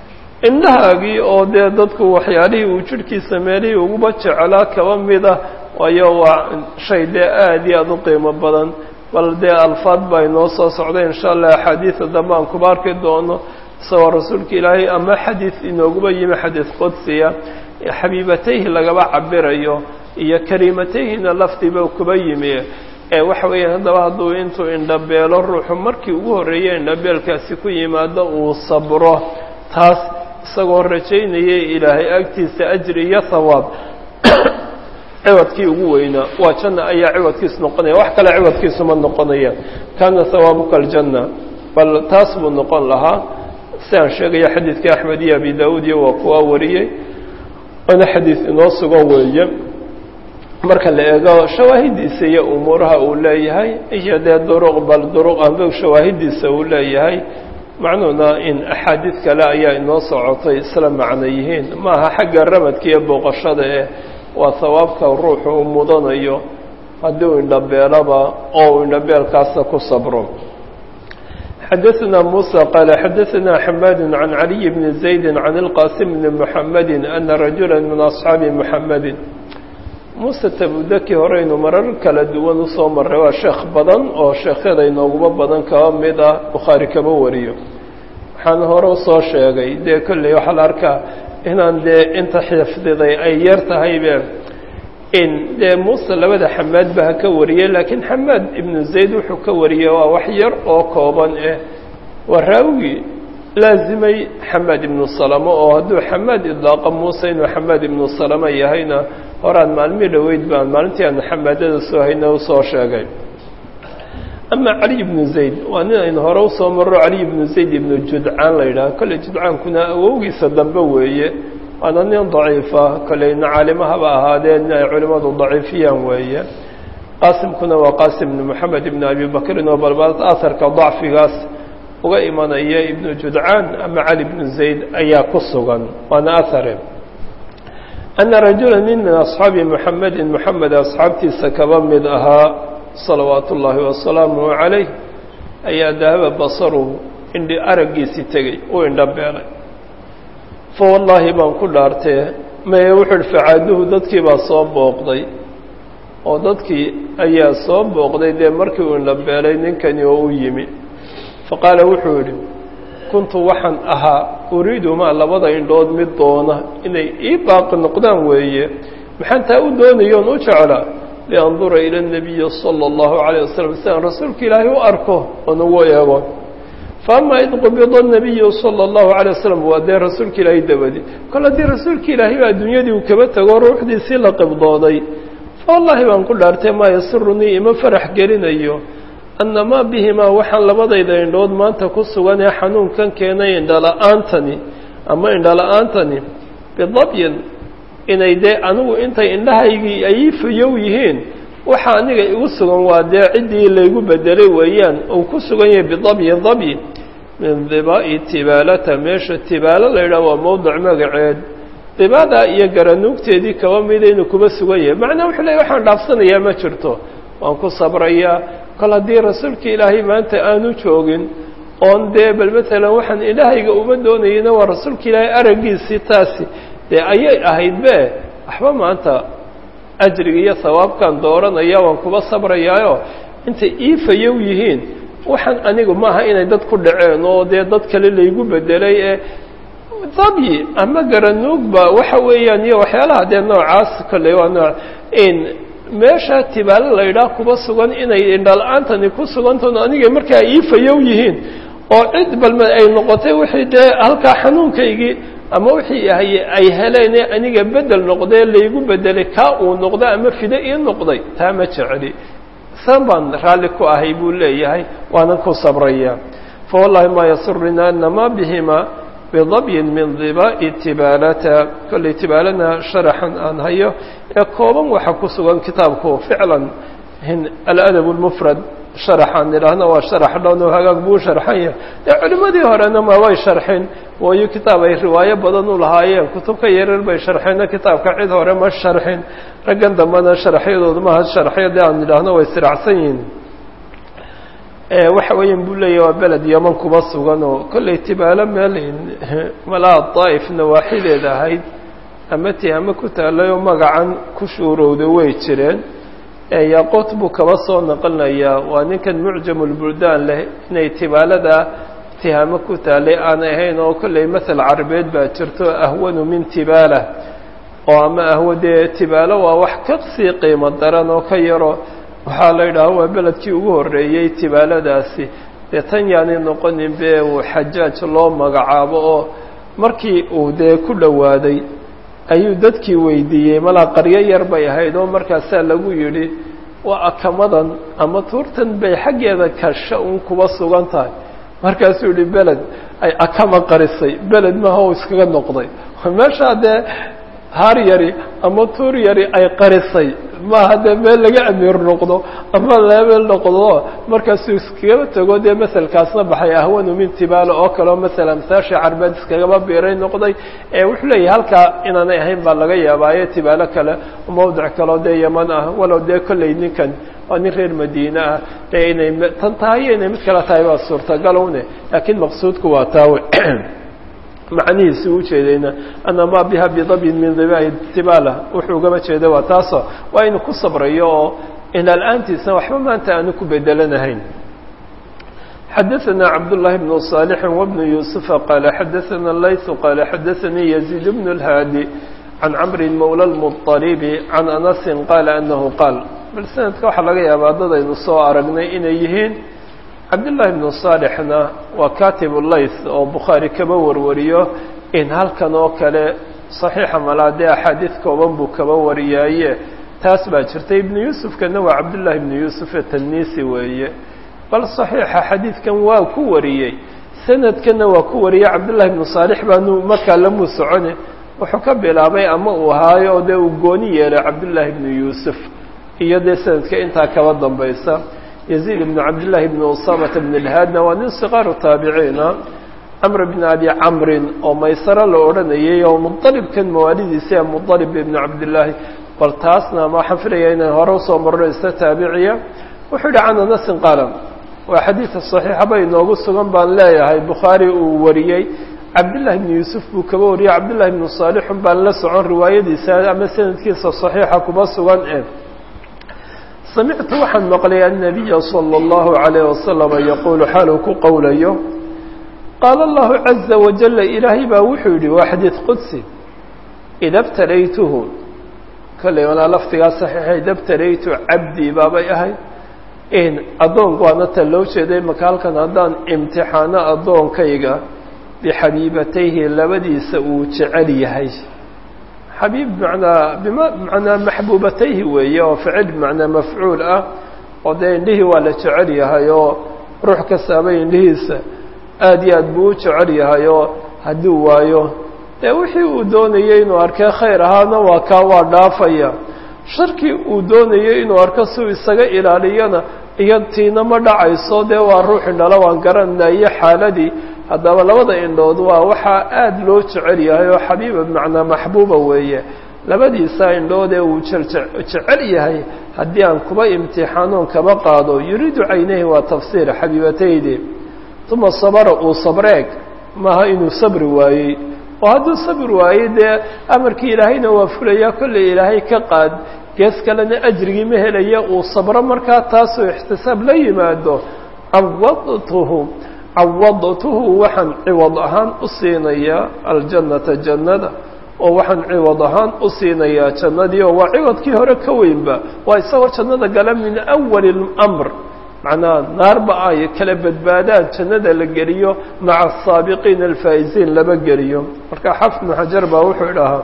indhahaagii oo dee dadku waxyaalihii uu jidhkiisa meelihii uguba jecelaa kaba mida waayo waa shay dee aada iyo aada u qiimo badan bal dee alfaad baa inoo soo socday insha allah axaadiida dambe aan kuba arki doono isagoo rasuulka ilaahay ama xadiid inooguba yimi xadiid qudsiya xabiibatayhi lagaba cabirayo iyo kariimatayhina laftiiba kuba yimi ee waxa weeyaan haddaba hadduu intuu indhabeelo ruuxu markii ugu horreeyey indhabeelkaasi ku yimaado uu sabro taas isagoo rajaynayay ilaahay agtiisa ajri iyo hawaab ciwadkii ugu weynaa waa janna ayaa ciwadkiisu noqonaya wax kale ciwadkiisu ma noqonaya kaana hawaabuka aljanna bal taas buu noqon lahaa si aan sheegaya xadiidkii axmed iyo abi daauud iyo waa kuwa wariyey waana xadiid inoo sugan weeye marka la eego shawaahidiisa iyo umuuraha uu leeyahay iyo dee duruq bal duruq anba shawaahidiisa uu leeyahay macnuhuna in axaadiid kale ayaa inoo socotay isla macno yihiin maaha xagga ramadka iyo booqashada eh waa hawaabka ruuxu uu mudanayo haddii uu indhabeelaba oo uu indhabeelkaasa ku sabro xadaثna muسى qال xadaثna xmad عan عaliي بn زayd عan الqاsim بn mحamedi أna rajula min أصxaabi mحamedi muuse tabudaki horeynu marar kala duwan usoo maray waa sheekh badan oo sheekhyada inooguma badan kaba mid ah bukhaari kaba wariyo waxaan hore usoo sheegay dee kolley waxaa la arkaa inaan dee inta xifdiday ay yar tahaybe in dee muuse labada xamaad ba ha ka wariyey laakiin xamaad ibnu zayd wuxuu ka wariyey waa wax yar oo kooban eh waa raawigii laazimay xamaad ibnu salamo oo hadduu xamaad idlaaqo muuse inuu xamaad ibnu salamo yahayna horaan maalmii dhoweyd baan maalintii aan xamaadada soo hayna usoo sheegay ama cali ibnu zayd waa nin aynu hore usoo marro cali ibnu zayd ibnu judcaan la yidhaha kolley judcaankuna awowgiisa dambe weeye waana nin daciifa kolleyna caalimahaba ahaadeen in ay culimmadu daciifiyaan weeye qaasimkuna waa qaasim ibnu moxamed ibnu abi bakrin oo balbaad aharka dacfigaas uga imanaya ibnu judcaan ama cali ibnu zayd ayaa ku sugan waana ahare ana rajula nin min asxaabi muxamedin moxamed asxaabtiisa kaba mid ahaa salawaatu ullaahi wasalaamuhu calayh ayaa dahaba basaruhu indhi araggiisii tegey uu indhabeelay fa wallaahi baan ku dhaartee maye wuxuu uhi facaaduhu dadkii baa soo booqday oo dadkii ayaa soo booqday dee markii uu indhabeelay ninkani oo u yimi fa qaala wuxuu yidhi kuntu waxaan ahaa uriidumaa labada indhood mid doona inay ii baaqi noqdaan weeye maxaan taa u doonayoon u jeclaa liandura ila اnabiyi salى اllahu عalيه wasalam si aan rasuulka ilaahay u arko oon ugu eego faama id qubida الnabiyu salى اllahu عalيه wasalam waa dee rasuulka ilaahay dabadi kol haddii rasuulka ilaahay baa adduunyadii uu kaba tago ruuxdiisii la qibdooday fa wallahi baan ku dhaartay maa yasurunii ima farax gelinayo annamaa bihimaa waxaan labadayda indhood maanta ku sugan ee xanuunkan keenay indhala-aantani ama indhala-aantani bidabyin inay dee anigu intay indhahaygii ay fayow yihiin waxa aniga igu sugan waa dee ciddii laygu bedelay weeyaan uu ku sugan yahay bidabyi dabyi min dibaa'i tibaalata meesha tibaalo la yidhaha waa mowdic magaceed dibaada iyo garanuugteedii kaba mida inuu kuba sugan yahay macnaa wuxuu leey waxaan dhaafsanayaa ma jirto waan ku sabrayaa kol haddii rasuulka ilaahay maanta aanu joogin oon dee bal matalan waxaan indhahayga uma doonayena waa rasuulka ilaahay araggiisii taasi dee ayay ahayd be waxba maanta ajriga iyo sawaabkan dooranaya waan kuba sabrayaayo intay ii fayow yihiin waxaan anigu maaha inay dad ku dhaceen oo dee dad kale laygu bedelay ee dabyi ama garanuugba waxa weeyaan iyo waxyaalaha dee noocaas kolley waa nooc in meesha tibaalo la yidhaah kuba sugan inay indhala-aantani ku sugantoon aniga markaa ii fayow yihiin oo cid balme ay noqotay wixii dee halkaa xanuunkaygii ama wixii ahay ay heleen aniga bedel noqdee laygu bedelay kaa uu noqday ama fide ii noqday taa ma jecli san baan raalli ku ahay buu leeyahay waanan ku sabraya fa wallahi maa yasurina anamaa bihima bidabyin min dibaa'i tibaalata kolley tibaalana sharaxan aan hayo ee kooban waxa ku sugan kitaabku ficlan aladab lmufrad sharaxaan idhaahna waa sharax dhown oo hagaag buu sharxan yahay dee culimmadii horena ma way sharxin waayo kitaab ay riwaayo badan u lahaayeen kutubka yarar bay sharxeenna kitaabka cid hore ma sharxin raggan dambena sharxyadooda maha sharxyo dee aan idhaahno way siracsan yihiin waxa weeyaan buu leeyahy waa beled yaman kuba sugan oo kolley tibaalo meel malaha daa'if nawaaxideeda ahayd ama tihaamo ku taallay oo magacan ku shuurowda way jireen yaaqoot buu kaba soo naqlinayaa waa ninkan mucjamulbuldaan leh inay tibaalada tihaamo ku taallay aanay ahayn oo kolley masel carabeed baa jirto ahwanu min tibaala oo ama ahwo dee tibaalo waa wax ka sii qiimo daran oo ka yaro waxaa la yidhaha waa beledkii ugu horreeyey tibaaladaasi dee tan yaanay noqonin be uu xajaaj loo magacaabo oo markii uu dee ku dhowaaday ayuu dadkii weydiiyey malaa qaryo yar bay ahayd oo markaasaa lagu yidhi waa akamadan ama tuurtan bay xaggeeda kasha un kuba sugan tahay markaasuu yihi beled ay akama qarisay beled maha u iskaga noqday meeshaa dee haar yari ama tuur yari ay qarisay maaha dee meel laga amiir noqdo ama leebel noqdo markaasuu iskagaba tago dee maselkaasna baxay ahwanu min tibaalo oo kaleo masala masaashii carbeed iskagaba biiray noqday ee wuxuu leeyahay halkaa inaanay ahayn baa laga yaabaayo tibaalo kale mawdic kaleo dee yaman ah walow dee kolley ninkan waa nin reer madiine ah dee inay tan tahay iyo inay mid kale tahay waa suurtagalowne laakiin maqsuudku waa taawe macnihiisi u jeedayna ana ma biha bidabyin min dibai tibaala wuxuu ugaba jeeda waa taasoo waa inu ku sabrayo oo inal-aantiisna waxba maanta aanu ku bedelanahayn xadaثna cabdالlahi bn صالح وbn yuسufa qaala xadaثna layث qaala xadaثanii يزيid bn الhaadi can cmri mawlى الmطلب can anasi qaala anahu qaal bal sanadka waxaa laga yaabaa dadaynu soo aragnay inay yihiin cabdالlahi bnu صaalixna waa katibu layth oo bukhaari kaba warwariyo in halkan oo kale صaxiixa malaade axaadiid kooban buu kaba wariyaaye taas baa jirta ibnu yuusufkana waa cabdullahi ibnu yuusuf tanisi weeye bal صaxiixa xadiidkan waa ku wariyey sanadkana waa ku wariyey cabdullahi ibnu صaalix baanu markaa lamuu socone wuxuu ka bilaabay ama uu ahaayo oo dee uu gooni yeelay cabdullahi ibnu yuusuf iyo dee sanadka intaa kaba dambaysa يزيد بن عبد الله بن أسامة بن الهاadna waa nin صقاaر تaaبعيina cمر بن أبي cمر oo maysaro la odhanayay oo مطلبkan mawaalidiisa مطلب بن cabdاللahi bal taasna waxaan filaya inaan hore usoo marno isa taabiciya wuxuu yihi can أنس qاala waa xadiiثa صaحيixa ba inoogu sugan baan leeyahay bukhaarي uu wariyey cabdاللahi بن يوسف buu kaba wariyey cabdاللahi بن صاaلح baan la socon riwaayadiisa ama sanadkiisa صaحيixa kuba sugan e samictu waxaan maqlay annabiya sala allahu calayh wasalama yaquulu xaaluu ku qowlayo qaala allahu caza wajalla ilaahay baa wuxuu yidhi waa xadiid qudsi ida btalaytuhu kolley walaa laftigaa saxiixa ida btalaytu cabdii baabay ahayd in addoonku waana ta loo jeeday maka halkan haddaan imtixaano addoonkayga bixabiibatayhi labadiisa uu jecel yahay xabiib manaa bmanaa maxbuubatayhi weeye oo ficil bmanaa mafcuul ah oo dee indhihii waa la jecel yahay oo ruux kastaabay indhihiisa aad iyo aad buu u jecel yahay oo hadduu waayo dee wixii uu doonayey inuu arkee khayr ahaana waa kaa waa dhaafaya sharkii uu doonayey inuu arko siuu isaga ilaaliyana iyo tiina ma dhacayso dee waa ruux indhala waan garanayna iyo xaaladii haddaba labada indhood waa waxaa aada loo jecel yahay oo xabiiba bimacnaa maxbuuba weeye labadiisa indhood ee uu jecel yahay haddii aan kuba imtixaanoon kaba qaado yuriidu caynayhi waa tafsiir xabiibataydi uma sabara uu sabreeg maaha inuu sabri waayey oo hadduu sabri waayey dee amarkii ilaahayna waa fulaya kolley ilaahay ka qaad gees kalena ajrigii ma helaya uu sabro markaa taasoo ixtisaab la yimaado cawadtuhu cawadtuhu waxaan ciwad ahaan u siinayaa aljannata jannada oo waxaan ciwad ahaan u siinayaa jannadii oo waa ciwadkii hore ka weynba waa isagoo jannada gala min awali اlamr macnaha naarba ay kala badbaadaan jannada la geliyo maca asaabiqiina alfaa'iziin lama geliyo marka xafid ibnu xajar baa wuxuu idhahaa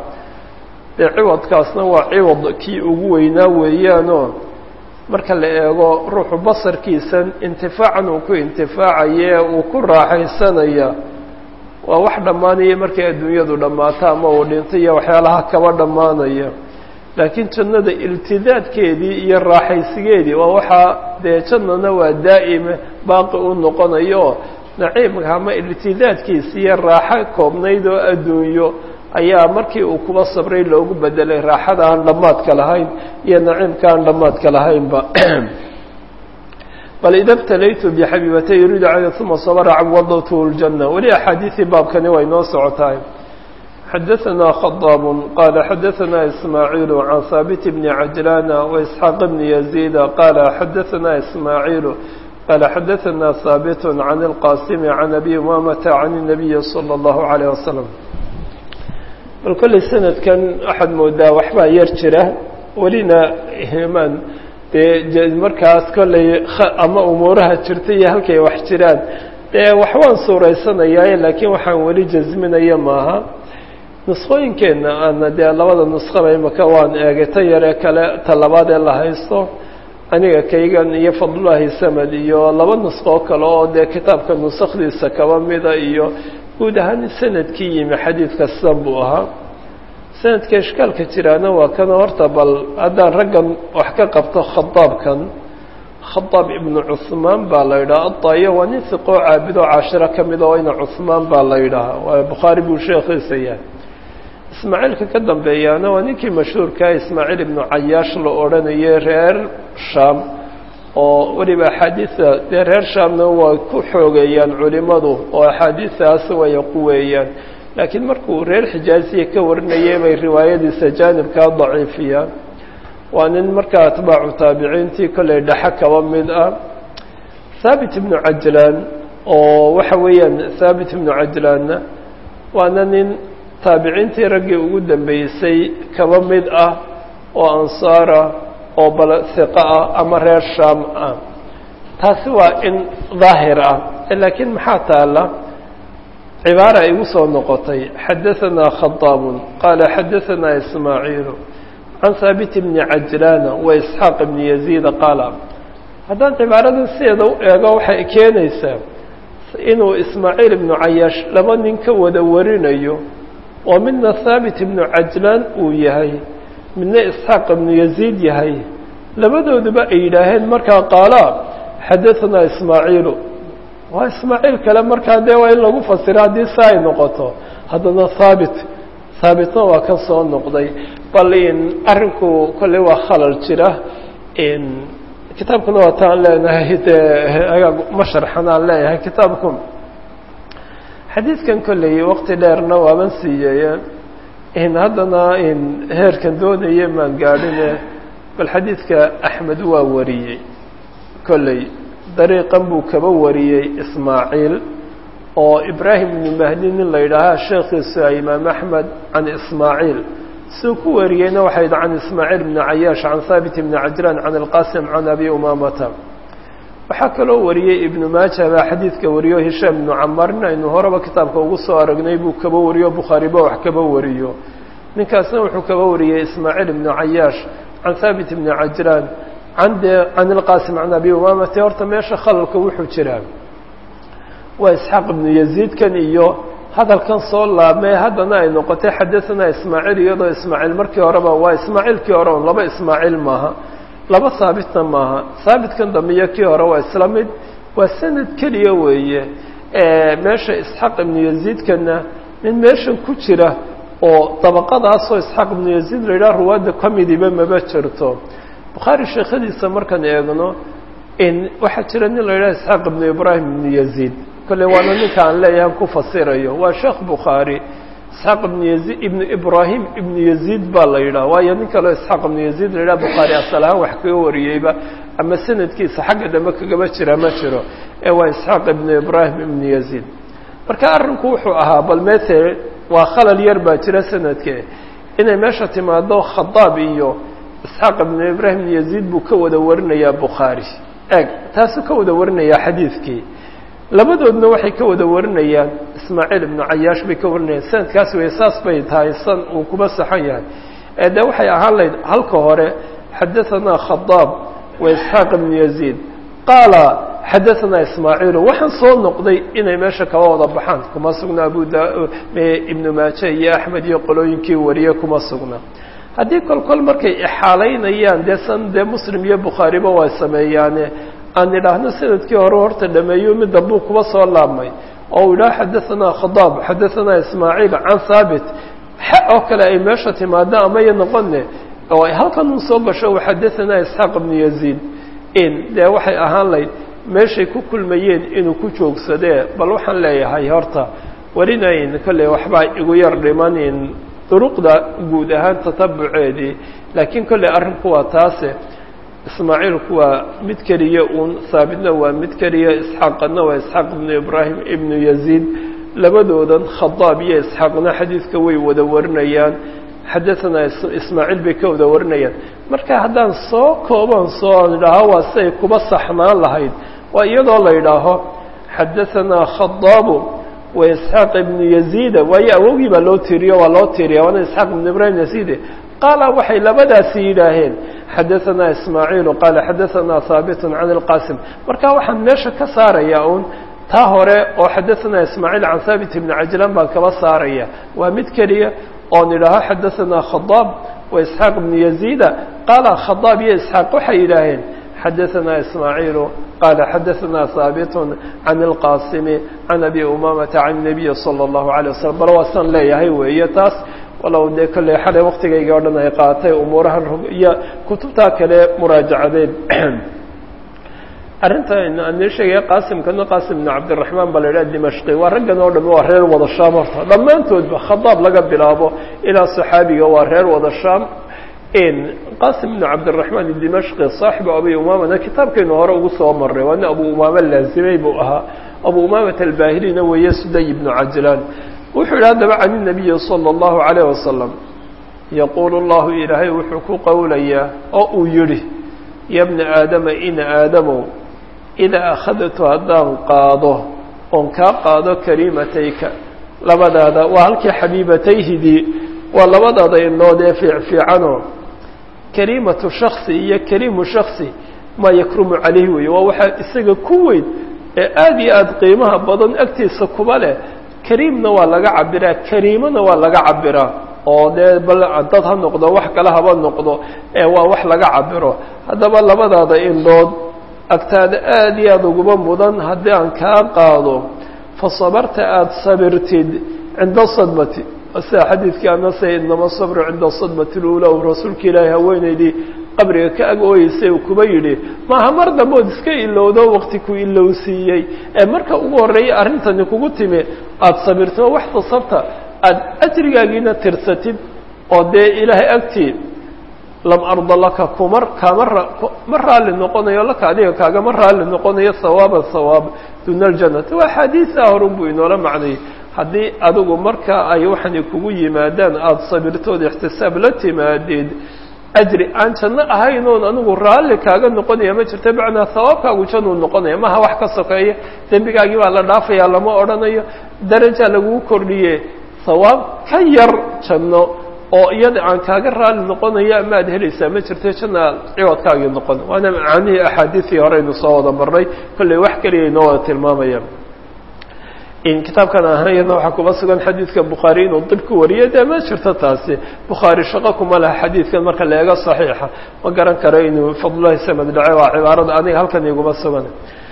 dee ciwadkaasna waa ciwad kii ugu weynaa weeyaanoo marka la eego ruuxu basarkiisan intifaacan uu ku intifaacaye uu ku raaxaysanaya waa wax dhammaanaya markay adduunyadu dhammaato ama uu dhinto iyo waxyaalaha kaba dhammaanaya laakiin jannada iltidaadkeedii iyo raaxaysigeedii waa waxaa dee jannana waa daa'ime baaqi u noqonayo naciimka ama iltidaadkiisi iyo raaxo koobnayd oo adduunyo ayaa markii uu kuba sabray loogu bedelay raaxada aan dhammaadka lahayn iyo naciimka aan dhammaadka lahaynba bal ida btalaytu bixabiibatay yuriidu cala uma sabra cawadtu اljanna weli axaadiisii baabkani way noo socotahay xadaثna khضاab qال xadaثna ismaaعiil عan haaبت بn cajlاn وإسxاaq بn يزيد qال xadaثna ismaaعiil qال xadaثna haaبت عan الqاsim عan أbي umamة عan النabiy slى الlه عليه وsلم bal kolley sanadkan waxaad moodaa waxbaa yar jira welina maan dee markaas kolley ama umuuraha jirta iyo halkay wax jiraan dee wax waan suuraysanayaaye laakiin waxaan weli jasminaya maaha nusqooyinkeenna aana dee labada nusqaba imaka waan eegay ta yaree kale ta labaad ee la haysto aniga kaygan iyo fadlulaahi samad iyo laba nusqoo kale oo dee kitaabka nusakdiisa kaba mida iyo guud ahaan sanadkii yimi xadiidka sidan buu ahaa sanadka ishkaalka jiraana waa kana horta bal haddaan raggan wax ka qabto khadaabkan khadaab ibnu cuhmaan baa la yidhaha adaayo waa nin siqoo caabido cashiro ka mid oo ina cuhmaan baa la yidhaha waa bukhaari buu sheekhiisa yahay ismaaciilka ka dambeeyaana waa ninkii mashhuurkaa ismaaciil ibnu cayaash la odhanayay reer shaam oo weliba axaadiida dee reer shaamna waa ku xoogeeyaan culimadu oo axaadiistaas way quweeyaan laakiin markuu reer xijaaziya ka warinayay bay riwaayadiisa jaanibkaa daciifiyaan waa nin markaa atbaacu taabiciintii kollay dhexe kaba mid ah haabit ibnu cajlaan oo waxa weeyaan haabit ibnu cajlaanna waana nin taabiciintii raggii ugu dambeysay kaba mid ah oo ansaara oo bal hiqa ah ama reer shaam ah taasi waa in daahir ah laakiin maxaa taala cibaara igu soo noqotay xadaثanaa khadaabun qaala xadaثanaa ismaaciilu can haabit bni cajlaana wa isxaaq bni yaziida qaala haddaan cibaaradan sideeda u eego waxay keenaysaa inuu ismaaciil ibnu cayaash laba nin ka wada warinayo oo midna haabit ibnu cajlaan uu yahay midna isxaaq ibnu yaziid yahay labadooduba ay yidhaaheen markaa qaala xadaثanaa ismaaciilu waa ismaaciil kale markaa dee waa in lagu fasira haddii si ay noqoto haddana haabit haabitna waa ka soo noqday bal in arrinku kolley waa khalal jira kitaabkuna waa taan leenahay dee agaag ma sharxan aan leeyahay kitaabku xadiidkan kolley waqti dheerna waaban siiyeye in haddana in heerkan doonaya maan gaadhine bal xadiidka axmed waa wariyey kolley dariiqan buu kaba wariyey ismaaciil oo ibraahim ibnu mahdi nin la yidhaahaa sheekhiisa imaam axmed can ismaaciil suu ku wariyeyna waxay yidhi can ismaaciil bni cayaash can haabit bni cajlaan can alqasim can abi umaamata waxaa kaloo wariyey ibnu maaja baa xadiidka wariyo hishaam ibnu camarin aynu horeba kitaabka ugu soo aragnay buu kaba wariyo bukhaariba wax kaba wariyo ninkaasna wuxuu kaba wariyey ismaaciil ibnu cayaash can haabit bni cajlaan can de can ilqaasim can abi umaamati horta meesha khalalka wuxuu jiraa waa isxaaq ibnu yaziidkan iyo hadalkan soo laabmay haddana ay noqotay xadaثanaa ismaaciil iyadoo ismaaciil markii horeba waa ismaaciilkii hore on laba ismaaciil maaha laba haabitna maaha haabitkan dambe iyo kii hore waa isla mid waa sanad keliya weeye meesha isxaaq ibnu yaziidkana nin meeshan ku jira oo dabaqadaasoo isxaaq ibnu yaziid la yidhaha ruwaadda ka midiba maba jirto bukhaari sheekhadiisa markaan eegno in waxaa jira nin la yidhaha isxaaq ibnu ibraahim ibnu yaziid kolley waana ninka aan leeyahan ku fasirayo waa sheekh bukhaari isxaaq ibnu yaziid ibnu ibraahim ibnu yaziid baa la yidhaha waayo nin kaleo isxaaq ibnu yaziid la yidhaha bukhaari asal ahaan wax kaga wariyeyba ama sanadkiisa xagga dambe kagaba jira ma jiro ee waa isxaaq ibnu ibraahim ibnu yaziid marka arrinku wuxuu ahaa bal methel waa khalal yar baa jira sanadke inay meesha timaado khadaab iyo isxaaq ibnu ibraahim ibnu yaziid buu ka wada warinayaa bukhaari eeg taasuu ka wada warinayaa xadiidkii labadoodna waxay ka wada warinayaan ismaaciil ibnu cayaash bay ka warinayaan sanadkaas wey saas bay tahay san uu kuba saxan yahay ee de waxay ahaan lahayd halka hore xadaثanaa khadaab wa isxaaq ibnu yaziid qaala xadaثanaa ismaaciilu waxaan soo noqday inay meesha kaba wada baxaan kuma sugna abu da ibnu maaje iyo axmed iyo qolooyinkii wariye kuma sugna haddii kol kol markay ixaalaynayaan dee san dee muslim iyo bukhaariba waa sameeyaane aan idhaahno sanadkii hore horta dhameeyo mid dambuu kuba soo laabmay oo uu idhaha xadaثanaa khadaab xadaثanaa ismaaciil can haabit oo kale ay meesha timaado amaya noqone oo ay halkan un soo gasho xadaثanaa isxaaq ibnu yaziid in dee waxay ahaan layd meeshay ku kulmayeen inuu ku joogsadee bal waxaan leeyahay horta warinayn kolley waxbaa igu yar dhimanin duruqda guud ahaan tatabuceedii laakiin kolley arrinku waa taase ismaaciilku waa mid keliya uun haabitna waa mid keliya isxaaqana waa isxaaq ibnu ibraahim ibnu yaziid labadoodan khadaab iyo isxaaqna xadiidka way wada warinayaan xadaanaa ismaaciil bay ka wada warinayaan marka haddaan soo kooban soo idhaaho waa siay kuba saxnaan lahayd waa iyadoo la yidhaaho xadaanaa khadaabu wa isxaaq ibnu yaziida waayo awogii baa loo tiiriyo waa loo tiiriya waana isxaaq ibnu ibraahim yaziide qaala waxay labadaasi yidhaaheen xadaanaa ismaaciilu qaala xadaanaa haabitun can ilqaasim marka waxaan meesha ka saarayaa uun taa hore oo xadaanaa ismaaciil can haabit ibni cajlaan baan kaba saaraya waa mid keliya oon idhaaho xadaanaa khadaab wa isxaaq ibnu yaziida qaala khadaab iyo isxaaq waxay yidhaaheen xadaanaa ismaaciilu qaala xadaanaa haabitun can ilqaasimi can abi umaamata can nabiyi sala allahu alay wasalam bal waasaan leeyahay weeye taas walow dee kolley xalay waktigayga o dhan ay qaatay umuurahan iyo kutubtaa kale muraajacadeed arrinta ani sheegaya qaasimkana qaasim ibnu cabdiraxmaan baa la yidhaha dimashqi waa raggan oo dhami waa reer wada shaam horta dhammaantoodba khadaab laga bilaabo ilaa saxaabiga waa reer wada shaam qaasim ibnu cabdiraxmaan dimashqi saaxibu abi umaamana kitaabkaynu hore ugu soo maray waana abu umaama laazimay buu ahaa abu umaamata albahilina weeye suday ibnu cajlaan wuxuu yidhi haddaba can inabiyi sala allahu calayh wasalam yaquulu llahu ilaahay wuxuu ku qowlayaa oo uu yidhi ya bna aadama ina aadamow idaa akhadtu haddaan qaado oon kaa qaado kariimatayka labadaada waa halkii xabiibatayhidii waa labadaada inood ee fiicfiicanoo kariimatu shaksi iyo kariimu shaksi maa yakrumu calayhi weeye waa waxaa isaga ku weyn ee aada iyo aada qiimaha badan agtiisa kuba leh kariimna waa laga cabiraa kariimona waa laga cabiraa oo dee bal dad ha noqdo wax kale haba noqdo ee waa wax laga cabiro haddaba labadaada indhood agtaada aada iyo aada uguba mudan haddii aan kaa qaado fa sabarta aada sabirtid cinda sadmati sida xadiidkii anase inama sabru cinda sadmati lula u rasuulka ilaahi haweenaydii qabriga ka ag ooyeysay uu kuba yidhi maaha mar dambood iska ilowdo wakti ku ilowsiiyey ee marka ugu horreeyay arrintani kugu timi aada sabirtid oo wax tasabta aada ajrigaagiina tirsatid oo dee ilaahay agtii lam arda laka kumar kaama ma raalli noqonayo laka adiga kaagama raalli noqonayo hawaaban hawaab duna aljannati waa axaadiisa horun buu inoola macnayay haddii adigu marka ay waxani kugu yimaadaan aada sabirtood ixtisaab la timaadid ajri aan janno ahayn oon anigu raalli kaaga noqonaya ma jirto macnaa hawaabkaagu jannuu noqonaya maha wax ka sokeeya dembigaagii baa la dhaafayaa lama odhanayo daraja laguu kordhiye hawaab ka yar janno oo iyada aan kaaga raalli noqonayo ama ad helaysaa ma jirto janna ciwadkaagii noqon waana macaanihii axaadiisii horeynu soo wada marnay kolley wax keliya inoo wada tilmaamaya kitaabkan ahrayana waxaa kuba sugan xadiidka bukhaari inuu dib ku wariyay dee ma jirto taasi bukhaari shaqo kuma laha xadiidkan marka la eego saxiixa ma garan karo inuu fadlulahi samad dhace waa cibaarada aniga halkan iguma sugan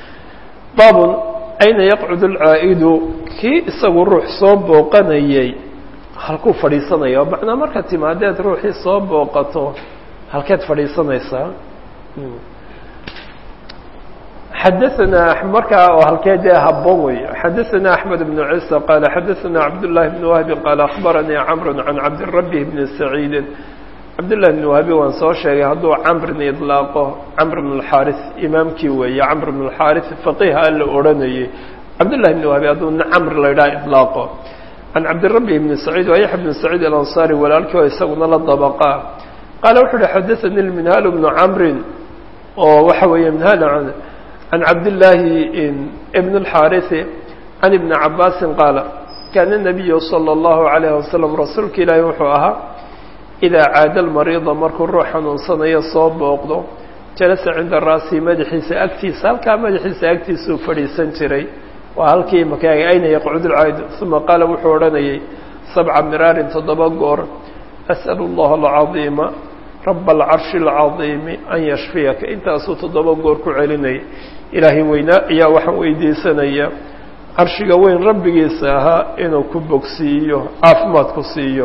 baabun ayna yaqcud alcaa'idu kii isagu ruux soo booqanayay halkuu fadhiisanaya oo macnaa marka timaadeed ruuxii soo booqato halkeed fadhiisanaysaa xadaثna markaa oo halkee dee haboon wey xadaثna أحmed بن عيسى qال xadaثna cabdاللahi بن وهbi qال أخbaranii cمr عan cabdالرabi بn سacيidi cabdاللahi بن وهbi waan soo sheegay hadduu cmrin iطlaaqo cmr بن الxاriث imaamkii weeye cmr بن الxاriث فaqiha la odhanayay cabdالlahi بن وهbi hadduu cmr la ydhaha iطlaaqo can cabdالرabi بn سacيid وayaح بن سacيid الأnصاري walaalkii oo isaguna la dabqa qaala wuxuu uhi xadaثnii الminhaal بن cmri oo waxa weeye minhaal عن عبد الله بن الحارث عن ابن عباس قال كان النبي صلى الله عليه وسلم رasuulka ilaahi wuxuu ahaa إذا caad المريضa markuu ruux xanuunsanayo soo booqdo jalasa cinda ra'si madaxiisa agtiisa halkaa madaxiisa agtiisuu fadhiisan jiray waa halkii makaga ayna yaqcud الcayd ثuma qaala wuxuu odhanayay sabca miraarin toddoba goor أsأل الlaه الcaظيima rab alcarshi alcadiimi an yashfiyaka intaasuu toddoba goor ku celinaya ilaahay weynaa ayaa waxaan weydiisanaya carshiga weyn rabbigiisa ahaa inuu ku bogsiiyo caafimaad ku siiyo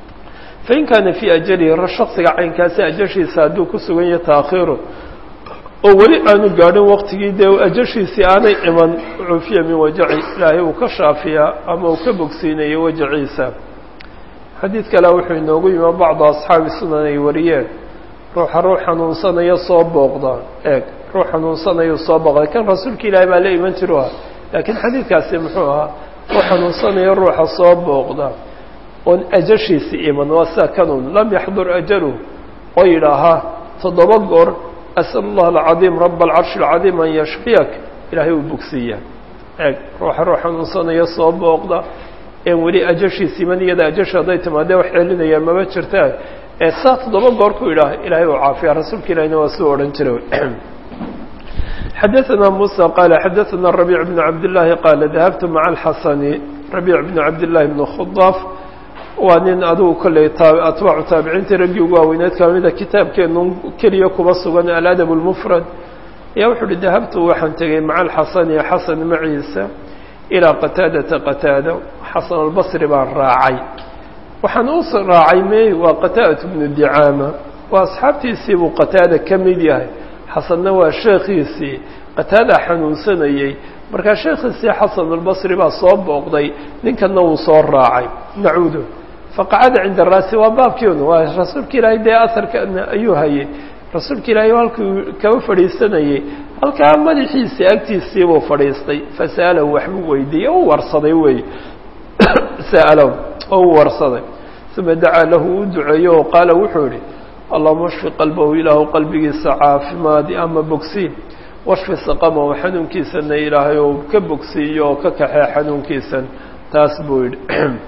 fain kaana fii ajalihi shaksiga caynkaasi ajashiisa hadduu ku sugan yahay taakhiiru oo weli aanu gaadhin waktigii dee ajashiisii aanay iman cuufiya min wajaci ilaahay uu ka shaafiyaa ama uu ka bogsiinayo wajaciisa xadiid kale wuxuu inoogu yimi bacdu asxaabi sunan ay wariyeen ruuxa ruux xanuunsanaya soo booqda eeg ruux xanuunsanayuu soo booqday kan rasuulka ilaahay baa la iman jiru ah laakiin xadiidkaasi muxuu ahaa ruux xanuunsanaya ruuxa soo booqda oon ajashiisi iman waa sida kanun lam yaxdur ajalu oo yidhaahaa toddoba goor asal allah alcadiim raba alcarshi alcadiim an yashfiyak ilaahay uu bogsiiya eeg ruuxa ruux xanuunsanaya soo booqda een weli ajashiisi iman iyada ajasha hadday timaadee wax celinayaan maba jirtaa ee saa toddoba goor ku idhaah ilaahay uu caafiya rasuulka ilahina waa suu odhan jiray xadaثna muسى qال xadaثna ربيع بن cabd اللahi qاl dahabtu maعa الxasni ربيع بن cabd اللahi بن khضاf waa nin adugu kolley atbaacu taabiciintii raggii ugu waaweyneed kamida kitaabkeenu keliya kuba sugan aladab الmfrad ayaa wuxu uhi dahabtu waxaan tegey maca alxasani xasan maciisa ilىa qataadata qataada xasan albصri baan raacay waxaan u raacay mey waa qataadatu bnu dicaama waa asxaabtiisii buu qataada ka mid yahay xasanna waa sheekhiisii qataada xanuunsanayey markaa sheekhiisii xasan albasri baa soo booqday ninkanna wuu soo raacay nacuudu faqacada cinda raasi waa baabkiinu waa rasuulka ilaahay dee aharkana ayuu hayay rasuulka ilaahay halkuu kaba fadhiisanayey halkaa madaxiisii agtiisii buu fadhiistay fasa'alahu waxbuu weydiiyey oo u warsaday wey sa'alahu oo u warsaday uma dacaa lahu u duceeyo oo qaala wuxuu idhi allahuma shfi qalbahu ilaahu qalbigiisa caafimaadi ama bogsiin washfi saqamahu xanuunkiisana ilaahay ou ka bogsiiyo oo ka kaxee xanuunkiisan taas buu yidhi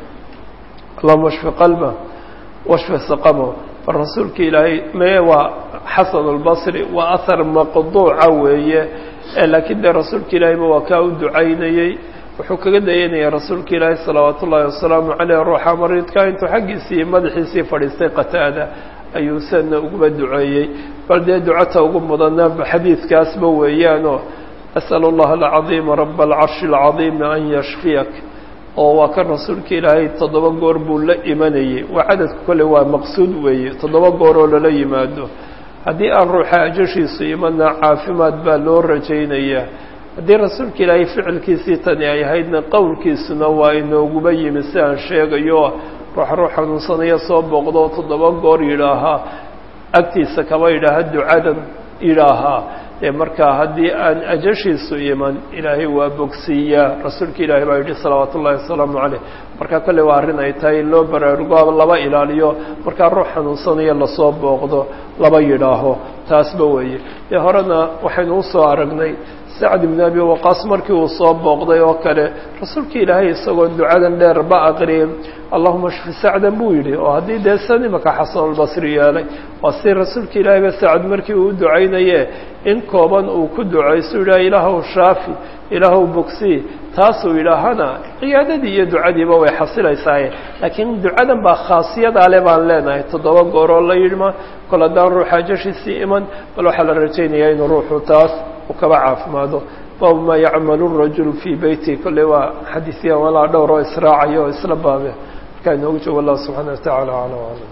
allahuma shfi qalba washfi saqamahu bal rasuulka ilaahay mee waa xasan albasri waa ahar maqduuca weeye laakiin dee rasuulka ilaahayba waa kaa u ducaynayey wuxuu kaga dayanaya rasuulka ilaahi salawaat ullaahi wasalaamu caleyh ruuxa mariidka intuu xaggiisii madaxiisii fadhiistay qataada ayuu sana uguba duceeyey bal dee ducata ugu mudana xadiidkaasba weeyaanoo as'al allaha alcadiima raba alcarshi alcadiimi an yashfiyak oo waa kan rasuulka ilaahay toddoba goor buu la imanayey waa cadadku kole waa maqsuud weeye toddoba goor oo lala yimaado haddii aan ruuxa ajashiisu imana caafimaad baa loo rajaynayaa haddii rasuulka ilaahay ficilkiisii tani ay ahaydna qowlkiisuna waa inooguba yimi si aan sheegayo ruux ruux xanuunsanaya soo booqdo toddoba goor yidhaahaa agtiisa kaba yidhaaha ducadan yidhaahaa dee markaa haddii aan ajashiisu iman ilaahay waa bogsiiyaa rasuulka ilaahay baa yidhi salawaat ullahi wasalaamu caleyh markaa kolley waa arrin ay tahay in loo baraarugo laba ilaaliyo markaa ruux xanuunsanaya lasoo booqdo laba yidhaaho taasba weeye dee horena waxaynu usoo aragnay sacd ibn abi waqaas markii uu soo booqday oo kale rasuulka ilaahay isagoo ducadan dheer ba aqriyay allahuma shfi sacdan buu yidhi oo haddii dee san imaka xasanulbasri yeelay waa si rasuulka ilaahay ba sacd markii uu ducaynaye in kooban uu ku ducayso yidhaha ilaahw shaafi ilaahw bogsii taasuu yidhaahana ciyaadadii iyo ducadiiba way xasilaysaaye laakiin ducadan baa khaasiyadaa le baan leenahay toddoba gooroo la yidhma kol haddaan ruuxa ajashiisii iman bal waxaa la rajaynayaa inuu ruuxu taas kaba caafimaado baabu maa yacmalu rajul fii beyti kolley waa xadiisya walaa dhowr oo israacaya oo isla baabe markaa inoogu joogo allah subxaana watacaala aclam aclam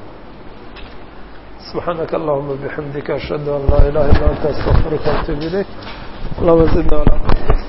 subxaanaka allahuma bixamdika ashhadu an laa ilaha illa anta astaqfiruka atub ilayk allahuma zidna walaa